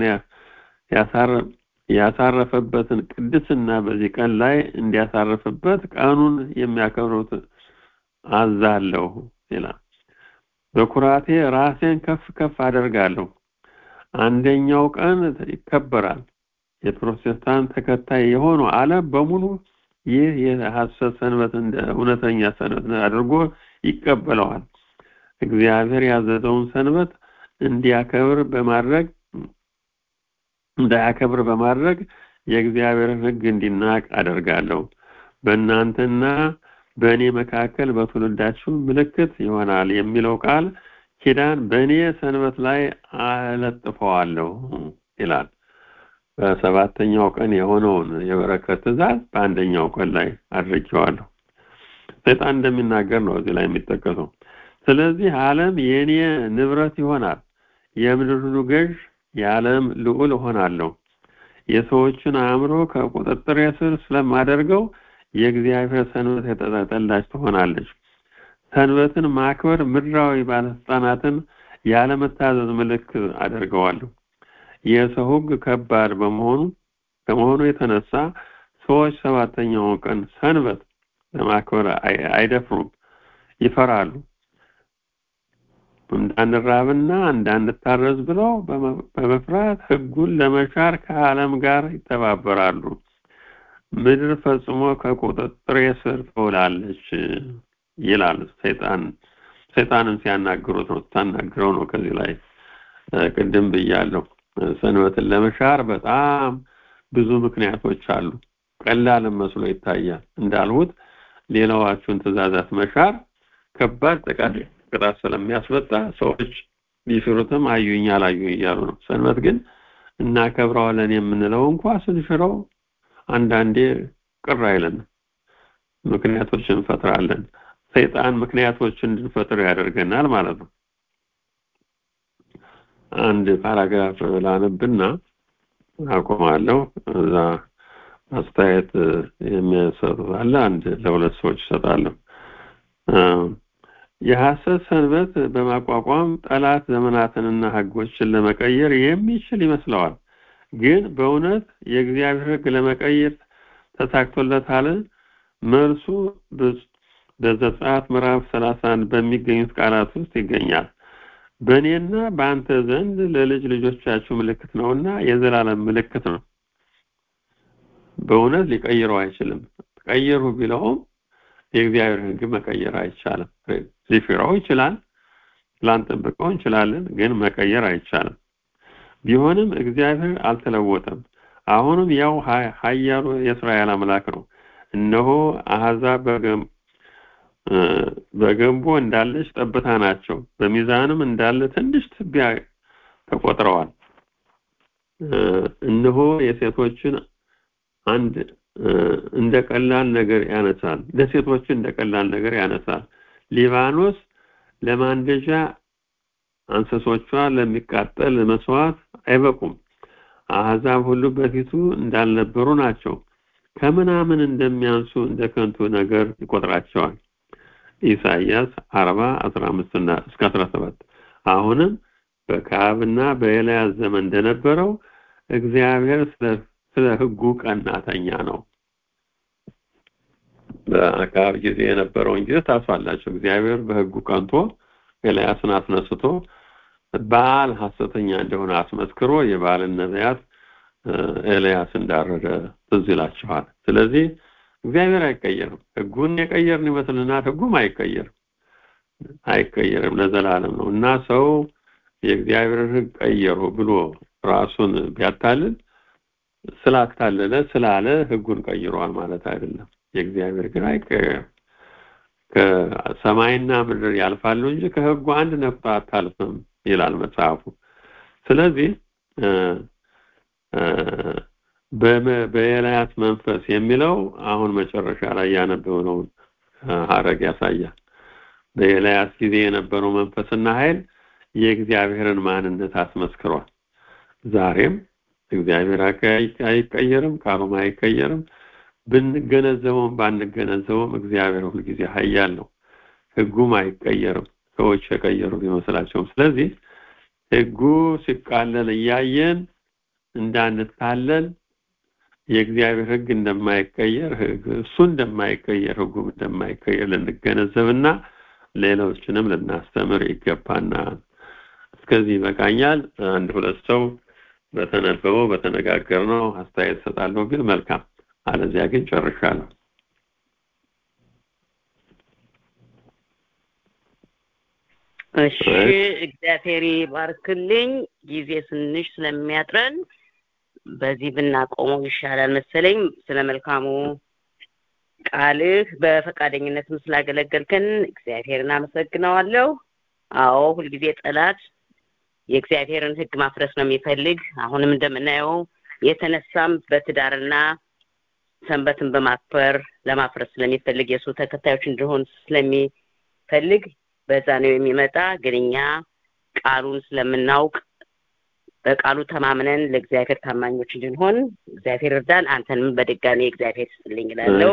ያሳረፈበትን ቅድስና በዚህ ቀን ላይ እንዲያሳርፍበት ቀኑን የሚያከብሩት አዛለሁ ይላል። በኩራቴ ራሴን ከፍ ከፍ አደርጋለሁ። አንደኛው ቀን ይከበራል። የፕሮቴስታንት ተከታይ የሆነው ዓለም በሙሉ ይህ የሐሰት ሰንበት እንደ እውነተኛ ሰንበት አድርጎ ይቀበለዋል። እግዚአብሔር ያዘዘውን ሰንበት እንዲያከብር በማድረግ እንዳያከብር በማድረግ የእግዚአብሔርን ሕግ እንዲናቅ አደርጋለሁ። በእናንተና በእኔ መካከል በትውልዳችሁ ምልክት ይሆናል የሚለው ቃል ኪዳን በእኔ ሰንበት ላይ አለጥፈዋለሁ ይላል። በሰባተኛው ቀን የሆነውን የበረከት ትእዛዝ በአንደኛው ቀን ላይ አድርጌዋለሁ። ሰይጣን እንደሚናገር ነው እዚህ ላይ የሚጠቀሰው። ስለዚህ ዓለም የእኔ ንብረት ይሆናል፣ የምድር ሁሉ ገዥ የዓለም ልዑል እሆናለሁ። የሰዎችን አእምሮ ከቁጥጥር ስር ስለማደርገው የእግዚአብሔር ሰንበት የተጠላች ትሆናለች። ሰንበትን ማክበር ምድራዊ ባለስልጣናትን ያለመታዘዝ ምልክት አደርገዋለሁ። የሰው ሕግ ከባድ በመሆኑ ከመሆኑ የተነሳ ሰዎች ሰባተኛውን ቀን ሰንበት ለማክበር አይደፍሩም፣ ይፈራሉ። እንዳንራብና እንዳንታረዝ ብለው በመፍራት ሕጉን ለመሻር ከዓለም ጋር ይተባበራሉ። ምድር ፈጽሞ ከቁጥጥር ስር ትውላለች ይላል ሰይጣን። ሰይጣንን ሲያናግሩት ነው ስታናግረው ነው። ከዚህ ላይ ቅድም ብያለሁ። ሰንበትን ለመሻር በጣም ብዙ ምክንያቶች አሉ። ቀላልም መስሎ ይታያል። እንዳልሁት ሌላዋችሁን ትእዛዛት መሻር ከባድ ጥቃት ቅጣት ስለሚያስመጣ ሰዎች ቢሽሩትም አዩኝ አላዩኝ እያሉ ነው። ሰንበት ግን እናከብረዋለን የምንለው እንኳ ስንሽረው አንዳንዴ ቅር አይለንም፣ ምክንያቶች እንፈጥራለን። ሰይጣን ምክንያቶች እንድንፈጥር ያደርገናል ማለት ነው። አንድ ፓራግራፍ ላነብና አቆማለሁ። እዛ አስተያየት የሚያሰጡ አለ። አንድ ለሁለት ሰዎች ይሰጣለሁ። የሐሰት ሰንበት በማቋቋም ጠላት ዘመናትንና ሕጎችን ለመቀየር የሚችል ይመስለዋል። ግን በእውነት የእግዚአብሔር ሕግ ለመቀየር ተሳክቶለታል? መልሱ በዘጸአት ምዕራፍ 31 በሚገኙት ቃላት ውስጥ ይገኛል። በእኔና በአንተ ዘንድ ለልጅ ልጆቻችሁ ምልክት ነውና የዘላለም ምልክት ነው። በእውነት ሊቀይረው አይችልም። ቀይሩ ቢለውም የእግዚአብሔር ሕግ መቀየር አይቻልም። ሊሽረው ይችላል፣ ላንጠብቀው እንችላለን፣ ግን መቀየር አይቻልም። ቢሆንም እግዚአብሔር አልተለወጠም። አሁንም ያው ኃያሉ የእስራኤል አምላክ ነው። እነሆ አሕዛብ በገንቦ እንዳለች ጠብታ ናቸው፣ በሚዛንም እንዳለ ትንሽ ትቢያ ተቆጥረዋል። እነሆ የሴቶችን አንድ እንደ ቀላል ነገር ያነሳል። ለሴቶችን እንደ ቀላል ነገር ያነሳል። ሊባኖስ ለማንደጃ እንስሶቿ ለሚቃጠል መስዋዕት አይበቁም። አሕዛብ ሁሉ በፊቱ እንዳልነበሩ ናቸው። ከምናምን እንደሚያንሱ እንደ ከንቱ ነገር ይቆጥራቸዋል። ኢሳይያስ አርባ አስራ አምስት እና እስከ አስራ ሰባት አሁንም በካብና በኤልያስ ዘመን እንደነበረው እግዚአብሔር ስለ ህጉ ቀናተኛ ነው በአካብ ጊዜ የነበረውን ጊዜ ታስፋላቸው እግዚአብሔር በህጉ ቀንቶ ኤልያስን አስነስቶ በዓል ሐሰተኛ እንደሆነ አስመስክሮ የበዓልን ነቢያት ኤልያስ እንዳረደ ትዝ ይላችኋል ስለዚህ እግዚአብሔር አይቀየርም ህጉን የቀየርን ይመስልናል ህጉም አይቀየርም አይቀየርም ለዘላለም ነው እና ሰው የእግዚአብሔርን ህግ ቀየሩ ብሎ ራሱን ቢያታልል ስላታለለ ስላለ ህጉን ቀይሯል ማለት አይደለም የእግዚአብሔር ግን አይቀየርም ከሰማይና ምድር ያልፋሉ እንጂ ከህጉ አንድ ነፍስ አታልፍም ይላል መጽሐፉ ስለዚህ በኤልያስ መንፈስ የሚለው አሁን መጨረሻ ላይ ያነበብነውን ሀረግ ያሳያል በኤልያስ ጊዜ የነበረው መንፈስና ኃይል የእግዚአብሔርን ማንነት አስመስክሯል ዛሬም እግዚአብሔር አይቀየርም ቃሉም አይቀየርም ብንገነዘበውም ባንገነዘበውም እግዚአብሔር ሁልጊዜ ሀያል ነው ህጉም አይቀየርም ሰዎች የቀየሩ ቢመስላቸውም ስለዚህ ህጉ ሲቃለል እያየን እንዳንታለል የእግዚአብሔር ህግ እንደማይቀየር እሱ እንደማይቀየር ህጉም እንደማይቀየር ልንገነዘብና ሌሎችንም ልናስተምር ይገባና እስከዚህ ይበቃኛል አንድ ሁለት ሰው በተነበበው በተነጋገርነው አስተያየት ሰጣለሁ ግን መልካም አለዚያ ግን ጨርሻለሁ እሺ እግዚአብሔር ይባርክልኝ ጊዜ ትንሽ ስለሚያጥረን በዚህ ብናቆመው ይሻላል መሰለኝ ስለ መልካሙ ቃልህ በፈቃደኝነትም ስላገለገልከን እግዚአብሔርን አመሰግነዋለሁ አዎ ሁልጊዜ ጠላት የእግዚአብሔርን ህግ ማፍረስ ነው የሚፈልግ አሁንም እንደምናየው የተነሳም በትዳርና ሰንበትን በማክበር ለማፍረስ ስለሚፈልግ የእሱ ተከታዮች እንደሆን ስለሚፈልግ በዛ ነው የሚመጣ ግን እኛ ቃሉን ስለምናውቅ በቃሉ ተማምነን ለእግዚአብሔር ታማኞች እንድንሆን እግዚአብሔር እርዳን አንተንም በድጋሚ እግዚአብሔር ስጥልኝ እላለሁ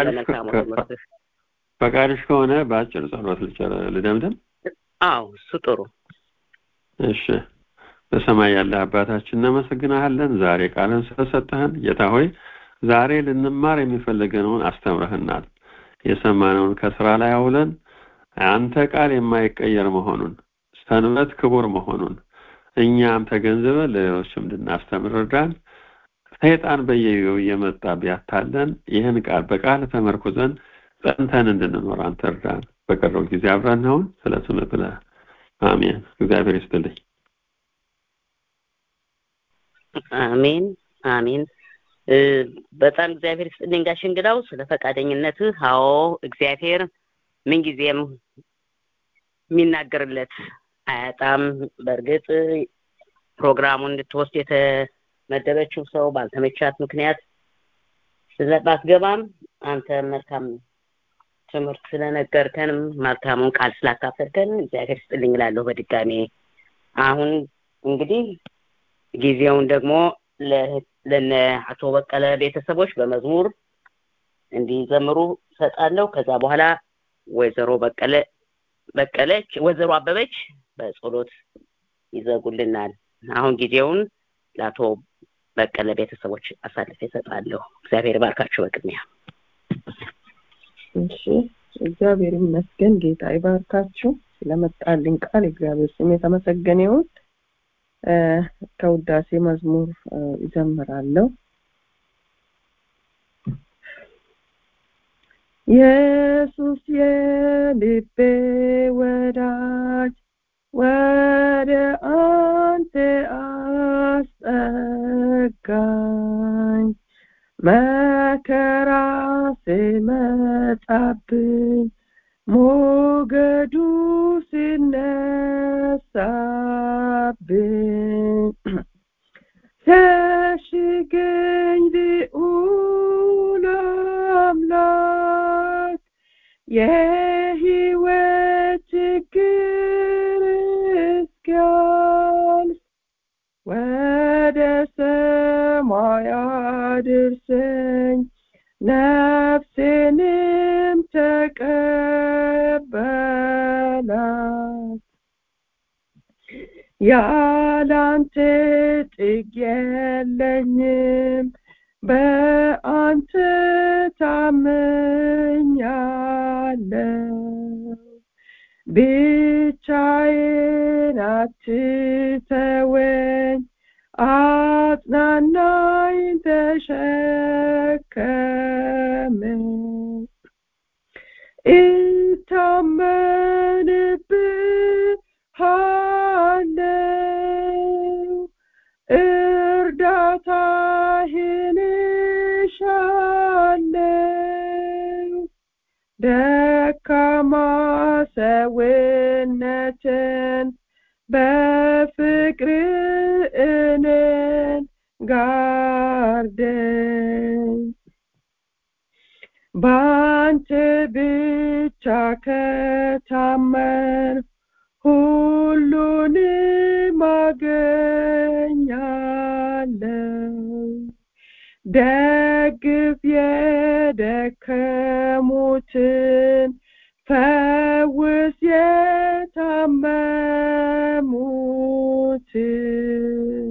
ፈቃድሽ ከሆነ በአጭር ጸሎት ልደምደም አዎ እሱ ጥሩ እሺ በሰማይ ያለ አባታችን እናመሰግናለን ዛሬ ቃልን ስለሰጠህን ጌታ ሆይ ዛሬ ልንማር የሚፈልገነውን አስተምረህናል የሰማነውን ከስራ ላይ አውለን አንተ ቃል የማይቀየር መሆኑን ሰንበት ክቡር መሆኑን እኛም ተገንዝበን ለሌሎችም እንድናስተምር እርዳን ሰይጣን በየጊዜው እየመጣ ቢያታለን ይህን ቃል በቃል ተመርኩዘን ጸንተን እንድንኖር አንተ እርዳን በቀረው ጊዜ አብረን ነውን ስለ ስም ብለህ አሜን እግዚአብሔር ይስጥልኝ አሜን አሜን በጣም እግዚአብሔር ይስጥልኝ ጋሽ እንግዳው ስለ ፈቃደኝነትህ አዎ እግዚአብሔር ምንጊዜም የሚናገርለት አያጣም በእርግጥ ፕሮግራሙን እንድትወስድ የተመደበችው ሰው ባልተመቻት ምክንያት ስለባትገባም አንተ መልካም ትምህርት ስለነገርከንም መልካሙን ቃል ስላካፈልከን እግዚአብሔር ስጥልኝ እላለሁ በድጋሜ አሁን እንግዲህ ጊዜውን ደግሞ ለነ አቶ በቀለ ቤተሰቦች በመዝሙር እንዲዘምሩ ሰጣለሁ ከዛ በኋላ ወይዘሮ በቀለ በቀለች ወይዘሮ አበበች በጸሎት ይዘጉልናል አሁን ጊዜውን ለአቶ በቀለ ቤተሰቦች አሳልፌ እሰጣለሁ እግዚአብሔር ባርካችሁ በቅድሚያ እሺ እግዚአብሔር ይመስገን ጌታ ይባርካችሁ ስለመጣልኝ ቃል እግዚአብሔር ስም የተመሰገነ ይሁን ከውዳሴ መዝሙር ይዘምራለሁ ኢየሱስ የልቤ ወዳጅ ወደ አንተ አስጠጋኝ መከራ ሲመጣብኝ ሞገዱ ሲነሳብኝ ሸሽገኝ ልዑል አምላክ የህይወት ችግር እስኪያልፍ ወደ ሰማይ አድርሰኝ ነፍሴንም ተቀበል ያላንተ ጥግ የለኝም በአንተ ታምኛለሁ ብቻዬን አትተወኝ አጽናናኝ ተሸከመኝ እታመንብሃለሁ እርዳታህን እሻለሁ ደካማ ሰውነትን በፍቅር እኔን ጋርደኝ በአንተ ብቻ ከታመን ሁሉንም አገኛለሁ ደግፍ የደከሙትን ፈውስ የታመሙትን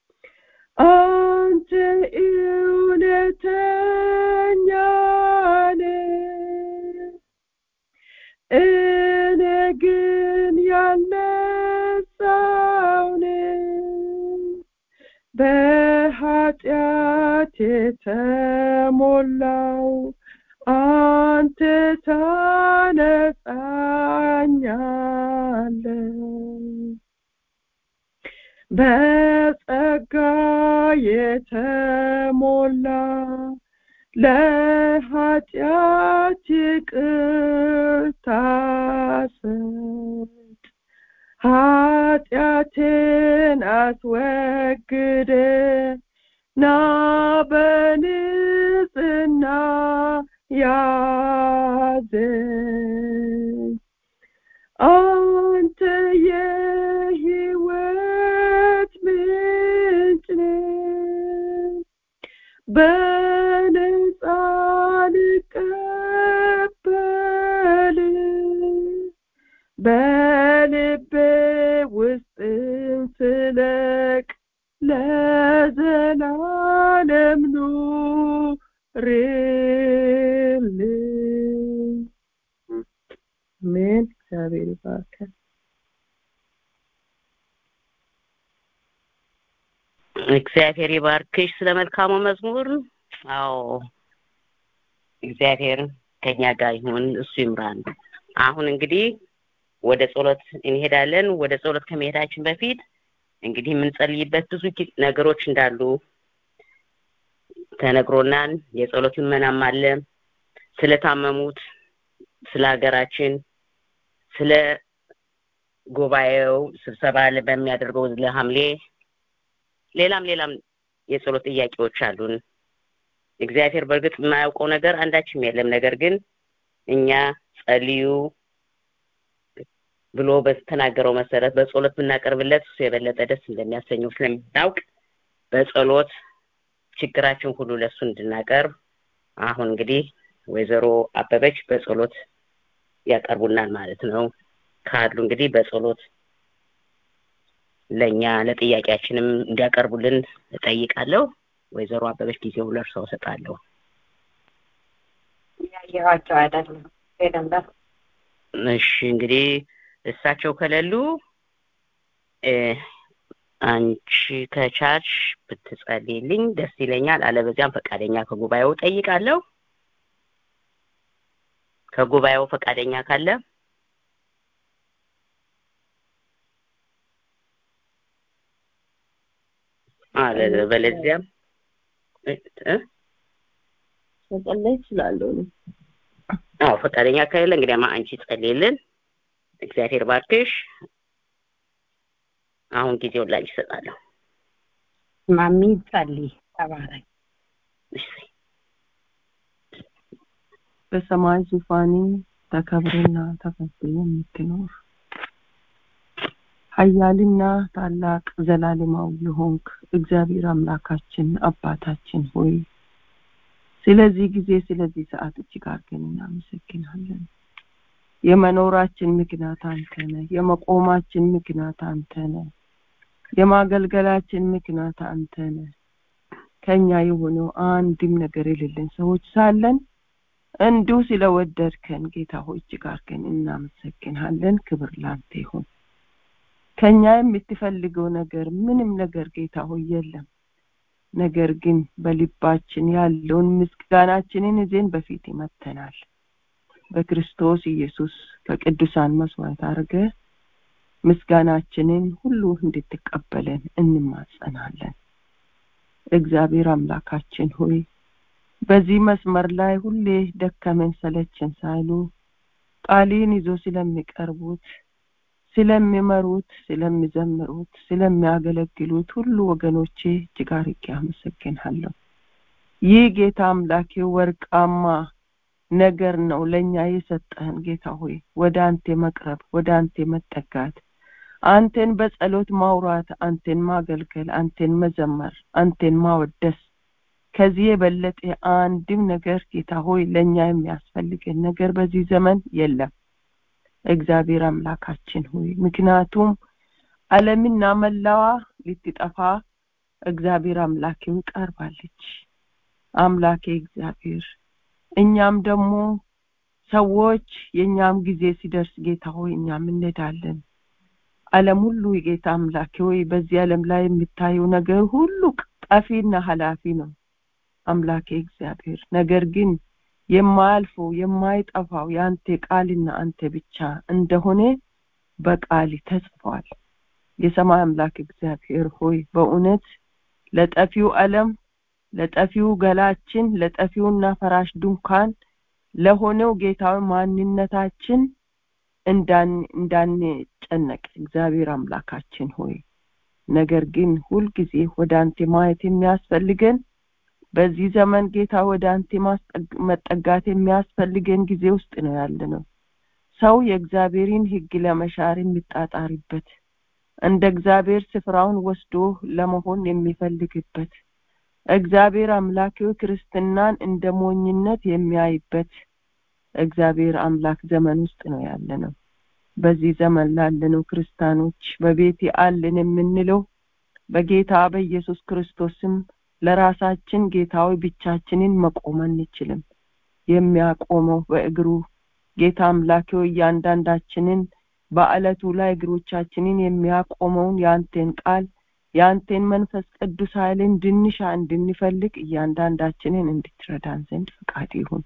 አንተ እውነተኛ ነህ እኔ ግን ያልነጻው ነኝ በኃጢአት የተሞላው አንተ ታነጻኛለህ በጸጋ የተሞላ ለኃጢአት ይቅርታ ሰጥ ኃጢአቴን አስወግደ ና በንጽህና ያዘኝ አንተ የህይወት ምንጭ ነህ በነጻ ልቀበል በልቤ ውስጥም ስለቅ ለዘላለም ኑርልኝ አሜን እግዚአብሔር ይባርካል እግዚአብሔር ይባርክሽ ስለ መልካሙ መዝሙር አዎ እግዚአብሔር ከኛ ጋር ይሁን እሱ ይምራን አሁን እንግዲህ ወደ ጸሎት እንሄዳለን ወደ ጸሎት ከመሄዳችን በፊት እንግዲህ የምንጸልይበት ብዙ ነገሮች እንዳሉ ተነግሮናል የጸሎት ልመናም አለ ስለታመሙት ስለ ሀገራችን ስለ ጉባኤው ስብሰባ በሚያደርገው ለሐምሌ ሌላም ሌላም የጸሎት ጥያቄዎች አሉን እግዚአብሔር በእርግጥ የማያውቀው ነገር አንዳችም የለም ነገር ግን እኛ ጸልዩ ብሎ በተናገረው መሰረት በጸሎት ብናቀርብለት እሱ የበለጠ ደስ እንደሚያሰኘው ስለምናውቅ በጸሎት ችግራችን ሁሉ ለሱ እንድናቀርብ አሁን እንግዲህ ወይዘሮ አበበች በጸሎት ያቀርቡናል ማለት ነው ካሉ እንግዲህ በጸሎት ለእኛ ለጥያቄያችንም እንዲያቀርቡልን እጠይቃለሁ ወይዘሮ አበበች ጊዜው ለእርሰው እሰጣለሁ ያየኋቸው አይደለም ሄደንዳ እሺ እንግዲህ እሳቸው ከሌሉ አንቺ ከቻልሽ ብትጸልይልኝ ደስ ይለኛል አለበዚያም ፈቃደኛ ከጉባኤው ጠይቃለሁ ከጉባኤው ፈቃደኛ ካለ አለ በለዚያም መጸለይ እችላለሁ እኔ አዎ ፈቃደኛ ከሌለ እንግዲያማ አንቺ ጸልይልን እግዚአብሔር ባርክሽ አሁን ጊዜውን ላንቺ እሰጣለሁ ማሚ ጸልይ ተባረክ በሰማይ ዙፋኔ ተከብርና ተከብር የምትኖር ኃያልና ታላቅ ዘላለማዊ የሆንክ እግዚአብሔር አምላካችን አባታችን ሆይ ስለዚህ ጊዜ ስለዚህ ሰዓት እጅግ አድርገን እናመሰግናለን የመኖራችን ምክንያት አንተ ነህ የመቆማችን ምክንያት አንተ ነህ የማገልገላችን ምክንያት አንተ ነህ ከኛ የሆነው አንድም ነገር የሌለን ሰዎች ሳለን እንዲሁ ስለወደድከን ጌታ ሆይ እጅግ አድርገን እናመሰግንሃለን ክብር ላንተ ይሁን ከኛ የምትፈልገው ነገር ምንም ነገር ጌታ ሆይ የለም ነገር ግን በልባችን ያለውን ምስጋናችንን ይዘን በፊት ይመተናል በክርስቶስ ኢየሱስ ከቅዱሳን መስዋዕት አድርገ ምስጋናችንን ሁሉ እንድትቀበለን እንማጸናለን እግዚአብሔር አምላካችን ሆይ በዚህ መስመር ላይ ሁሌ ደከመን ሰለችን ሳይሉ ቃሊን ይዞ ስለሚቀርቡት ስለሚመሩት ስለሚዘምሩት ስለሚያገለግሉት ሁሉ ወገኖቼ እጅግ አርጌ አመሰግናለሁ ይህ ጌታ አምላኬ ወርቃማ ነገር ነው ለእኛ የሰጠህን ጌታ ሆይ ወደ አንተ መቅረብ ወደ አንተ መጠጋት አንተን በጸሎት ማውራት አንተን ማገልገል አንተን መዘመር አንተን ማወደስ ከዚህ የበለጠ አንድም ነገር ጌታ ሆይ ለእኛ የሚያስፈልገን ነገር በዚህ ዘመን የለም እግዚአብሔር አምላካችን ሆይ ምክንያቱም ዓለምና መላዋ ልትጠፋ እግዚአብሔር አምላኬው ቀርባለች አምላኬ እግዚአብሔር እኛም ደግሞ ሰዎች የእኛም ጊዜ ሲደርስ ጌታ ሆይ እኛም እንሄዳለን ዓለም ሁሉ የጌታ አምላኬ ሆይ በዚህ ዓለም ላይ የምታየው ነገር ሁሉ ጠፊና ኃላፊ ነው አምላኬ እግዚአብሔር ነገር ግን የማያልፈው የማይጠፋው የአንተ ቃልና አንተ ብቻ እንደሆነ በቃል ተጽፏል የሰማይ አምላክ እግዚአብሔር ሆይ በእውነት ለጠፊው ዓለም ለጠፊው ገላችን ለጠፊውና ፈራሽ ድንኳን ለሆነው ጌታዊ ማንነታችን እንዳንጨነቅ እግዚአብሔር አምላካችን ሆይ ነገር ግን ሁልጊዜ ወደ አንተ ማየት የሚያስፈልገን በዚህ ዘመን ጌታ ወደ አንተ መጠጋት የሚያስፈልገን ጊዜ ውስጥ ነው ያለ ነው ሰው የእግዚአብሔርን ህግ ለመሻር የሚጣጣሪበት እንደ እግዚአብሔር ስፍራውን ወስዶ ለመሆን የሚፈልግበት እግዚአብሔር አምላኬው ክርስትናን እንደ ሞኝነት የሚያይበት እግዚአብሔር አምላክ ዘመን ውስጥ ነው ያለ ነው በዚህ ዘመን ላለነው ክርስቲያኖች በቤት አለን የምንለው በጌታ በኢየሱስ ክርስቶስም ለራሳችን ጌታዊ ብቻችንን መቆም አንችልም የሚያቆመው በእግሩ ጌታ አምላኬው እያንዳንዳችንን በአለቱ ላይ እግሮቻችንን የሚያቆመውን የአንቴን ቃል የአንቴን መንፈስ ቅዱስ ኃይል እንድንሻ እንድንፈልግ እያንዳንዳችንን እንድትረዳን ዘንድ ፈቃድ ይሁን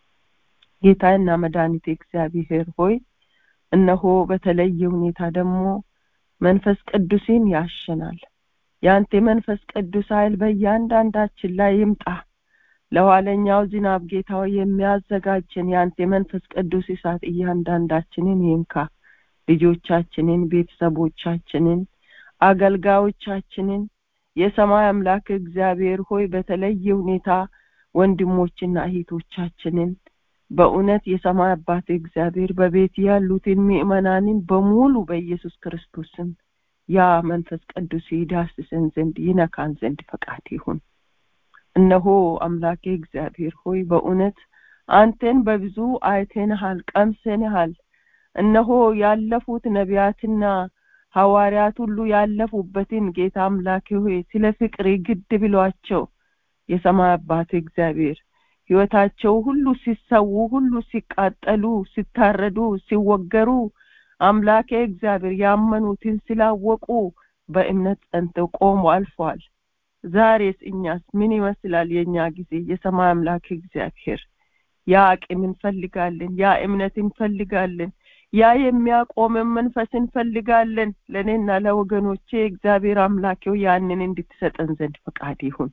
ጌታና መድኃኒት እግዚአብሔር ሆይ እነሆ በተለየ ሁኔታ ደግሞ መንፈስ ቅዱስን ያሸናል የአንተ መንፈስ ቅዱስ ኃይል በእያንዳንዳችን ላይ ይምጣ ለኋለኛው ዝናብ ጌታው የሚያዘጋጀን የአንተ መንፈስ ቅዱስ እሳት እያንዳንዳችንን ይንካ ልጆቻችንን ቤተሰቦቻችንን አገልጋዮቻችንን የሰማይ አምላክ እግዚአብሔር ሆይ በተለየ ሁኔታ ወንድሞችና እህቶቻችንን በእውነት የሰማይ አባት እግዚአብሔር በቤት ያሉትን ምእመናንን በሙሉ በኢየሱስ ክርስቶስም ያ መንፈስ ቅዱስ ይዳስሰን ዘንድ ይነካን ዘንድ ፈቃድ ይሁን እነሆ አምላኬ እግዚአብሔር ሆይ በእውነት አንተን በብዙ አይተንሃል ቀምሰንሃል እነሆ ያለፉት ነቢያትና ሐዋርያት ሁሉ ያለፉበትን ጌታ አምላኬ ሆይ ስለ ፍቅር ግድ ብሏቸው የሰማይ አባት እግዚአብሔር ህይወታቸው ሁሉ ሲሰዉ ሁሉ ሲቃጠሉ ሲታረዱ ሲወገሩ አምላኬ እግዚአብሔር ያመኑትን ስላወቁ በእምነት ጸንተው ቆሞ አልፈዋል ዛሬስ እኛስ ምን ይመስላል የኛ ጊዜ የሰማይ አምላክ እግዚአብሔር ያ አቅም እንፈልጋለን ያ እምነት እንፈልጋለን ያ የሚያቆመን መንፈስ እንፈልጋለን ለእኔና ለወገኖቼ እግዚአብሔር አምላኬው ያንን እንድትሰጠን ዘንድ ፈቃድ ይሁን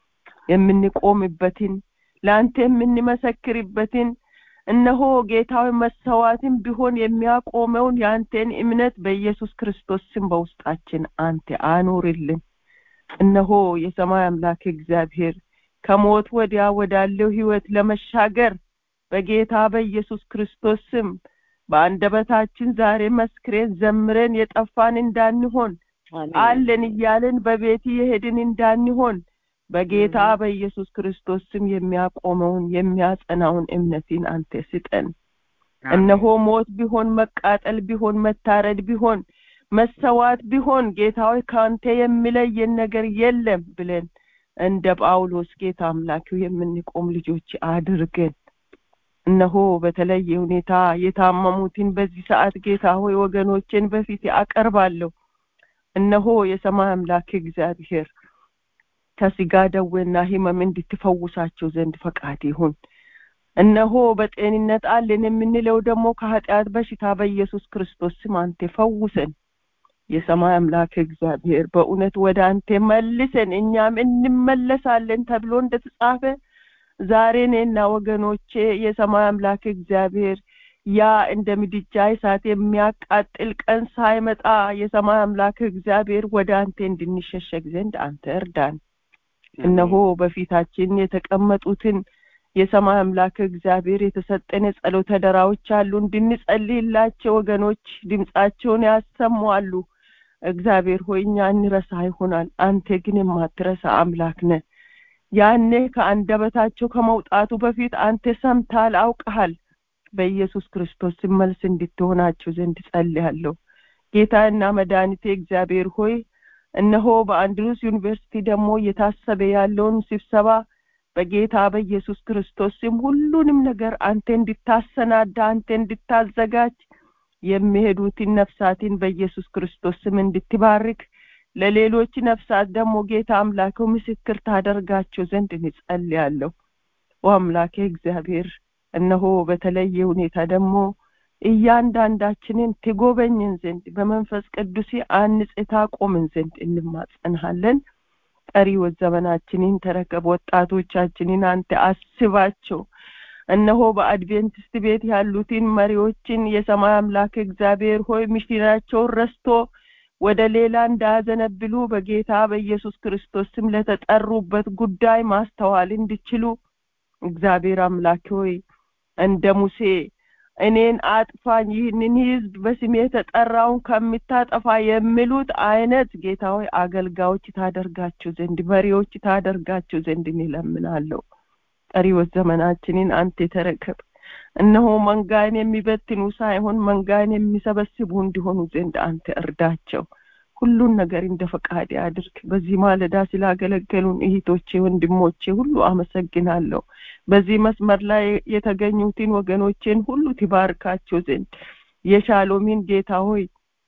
የምንቆምበትን ለአንተ የምንመሰክርበትን እነሆ ጌታዊ መሰዋትን ቢሆን የሚያቆመውን የአንተን እምነት በኢየሱስ ክርስቶስ ስም በውስጣችን አንተ አኖርልን እነሆ የሰማይ አምላክ እግዚአብሔር ከሞት ወዲያ ወዳለው ህይወት ለመሻገር በጌታ በኢየሱስ ክርስቶስ ስም በአንደበታችን ዛሬ መስክሬን ዘምረን የጠፋን እንዳንሆን አለን እያለን በቤት የሄድን እንዳንሆን በጌታ በኢየሱስ ክርስቶስ ስም የሚያቆመውን የሚያጸናውን እምነትን አንተ ስጠን እነሆ ሞት ቢሆን መቃጠል ቢሆን መታረድ ቢሆን መሰዋት ቢሆን ጌታ ሆይ ከአንተ የሚለየን ነገር የለም ብለን እንደ ጳውሎስ ጌታ አምላኪው የምንቆም ልጆች አድርገን እነሆ በተለየ ሁኔታ የታመሙትን በዚህ ሰዓት ጌታ ሆይ ወገኖችን በፊት አቀርባለሁ እነሆ የሰማይ አምላክ እግዚአብሔር ከስጋ ደዌና ህመም እንድትፈውሳቸው ዘንድ ፈቃድ ይሁን እነሆ በጤንነት አለን የምንለው ደግሞ ከኃጢአት በሽታ በኢየሱስ ክርስቶስ ስም አንተ ፈውሰን የሰማይ አምላክ እግዚአብሔር በእውነት ወደ አንተ መልሰን እኛም እንመለሳለን ተብሎ እንደተጻፈ ዛሬ እኔና ወገኖቼ የሰማይ አምላክ እግዚአብሔር ያ እንደ ምድጃ እሳት የሚያቃጥል ቀን ሳይመጣ የሰማይ አምላክ እግዚአብሔር ወደ አንተ እንድንሸሸግ ዘንድ አንተ እርዳን እነሆ በፊታችን የተቀመጡትን የሰማይ አምላክ እግዚአብሔር የተሰጠን የጸሎት አደራዎች አሉ እንድንጸልይላቸው ወገኖች ድምጻቸውን ያሰማሉ እግዚአብሔር ሆይ እኛ እንረሳ ይሆናል አንተ ግን የማትረሳ አምላክ ነህ ያኔ ከአንደበታቸው ከመውጣቱ በፊት አንተ ሰምታል አውቀሃል በኢየሱስ ክርስቶስ መልስ እንድትሆናቸው ዘንድ ጸልያለሁ ጌታና መድኃኒቴ እግዚአብሔር ሆይ እነሆ በአንድሩስ ዩኒቨርሲቲ ደግሞ እየታሰበ ያለውን ስብሰባ በጌታ በኢየሱስ ክርስቶስ ስም ሁሉንም ነገር አንተ እንድታሰናዳ አንተ እንድታዘጋጅ የሚሄዱትን ነፍሳትን በኢየሱስ ክርስቶስ ስም እንድትባርክ ለሌሎች ነፍሳት ደግሞ ጌታ አምላከው ምስክር ታደርጋቸው ዘንድ እንጸልያለሁ አምላኬ እግዚአብሔር እነሆ በተለየ ሁኔታ ደግሞ እያንዳንዳችንን ትጎበኝን ዘንድ በመንፈስ ቅዱስ አንጽ ታቆምን ዘንድ እንማጸንሃለን ቀሪው ዘመናችንን ተረከብ ወጣቶቻችንን አንተ አስባቸው እነሆ በአድቬንቲስት ቤት ያሉትን መሪዎችን የሰማይ አምላክ እግዚአብሔር ሆይ ሚሽናቸውን ረስቶ ወደ ሌላ እንዳያዘነብሉ በጌታ በኢየሱስ ክርስቶስ ስም ለተጠሩበት ጉዳይ ማስተዋል እንዲችሉ እግዚአብሔር አምላክ ሆይ እንደ ሙሴ እኔን አጥፋኝ ይህንን ህዝብ በስሜ የተጠራውን ከምታጠፋ የሚሉት አይነት ጌታ ሆይ አገልጋዮች ታደርጋቸው ዘንድ መሪዎች ታደርጋቸው ዘንድ እንለምናለሁ ቀሪዎች ዘመናችንን አንተ ተረከብ እነሆ መንጋን የሚበትኑ ሳይሆን መንጋን የሚሰበስቡ እንዲሆኑ ዘንድ አንተ እርዳቸው ሁሉን ነገር እንደ ፈቃድ አድርግ በዚህ ማለዳ ስላገለገሉን እህቶቼ ወንድሞቼ ሁሉ አመሰግናለሁ በዚህ መስመር ላይ የተገኙትን ወገኖቼን ሁሉ ትባርካቸው ዘንድ የሻሎሚን ጌታ ሆይ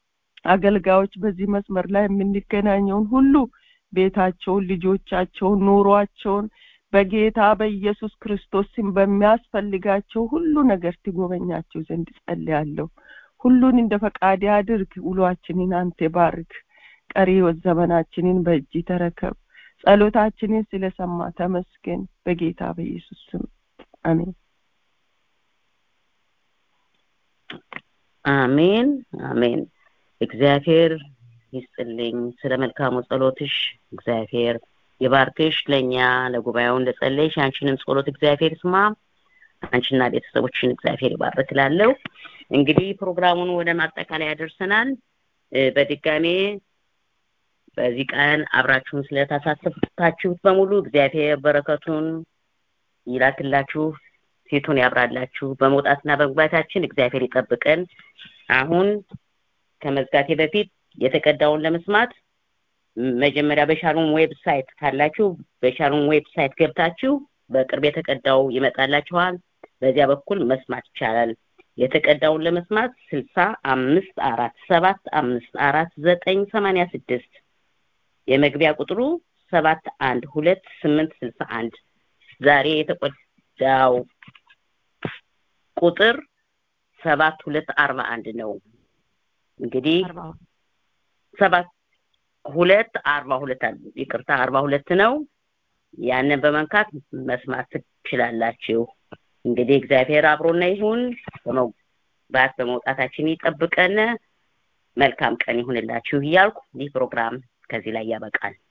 አገልጋዮች በዚህ መስመር ላይ የምንገናኘውን ሁሉ ቤታቸውን ልጆቻቸውን ኑሯቸውን በጌታ በኢየሱስ ክርስቶስ ስም በሚያስፈልጋቸው ሁሉ ነገር ትጎበኛቸው ዘንድ ጸልያለሁ ሁሉን እንደ ፈቃድ አድርግ ውሏችንን አንተ ባርክ ቀሪ ዘመናችንን በእጅ ተረከብ ጸሎታችንን ስለሰማ ተመስገን በጌታ በኢየሱስ ስም አሜን አሜን አሜን እግዚአብሔር ይስጥልኝ ስለ መልካሙ ጸሎትሽ እግዚአብሔር የባርክሽ ለእኛ ለጉባኤው እንደጸለይሽ አንቺንም ጸሎት እግዚአብሔር ስማ አንቺና ቤተሰቦችን እግዚአብሔር ይባርክ ላለው እንግዲህ ፕሮግራሙን ወደ ማጠቃለያ ያደርሰናል በድጋሜ በዚህ ቀን አብራችሁን ስለተሳተፋችሁት በሙሉ እግዚአብሔር በረከቱን ይላክላችሁ ፊቱን ያብራላችሁ በመውጣትና በመግባታችን እግዚአብሔር ይጠብቀን አሁን ከመዝጋቴ በፊት የተቀዳውን ለመስማት መጀመሪያ በሻሎም ዌብሳይት ካላችሁ በሻሎም ዌብሳይት ገብታችሁ በቅርብ የተቀዳው ይመጣላችኋል በዚያ በኩል መስማት ይቻላል የተቀዳውን ለመስማት ስልሳ አምስት አራት ሰባት አምስት አራት ዘጠኝ ሰማንያ ስድስት የመግቢያ ቁጥሩ ሰባት አንድ ሁለት ስምንት ስልሳ አንድ ዛሬ የተቆዳው ቁጥር ሰባት ሁለት አርባ አንድ ነው እንግዲህ ሰባት ሁለት አርባ ሁለት ይቅርታ አርባ ሁለት ነው ያንን በመንካት መስማት ትችላላችሁ እንግዲህ እግዚአብሔር አብሮና ይሁን በመግባት በመውጣታችን ይጠብቀን መልካም ቀን ይሁንላችሁ እያልኩ ይህ ፕሮግራም ከዚህ ላይ ያበቃል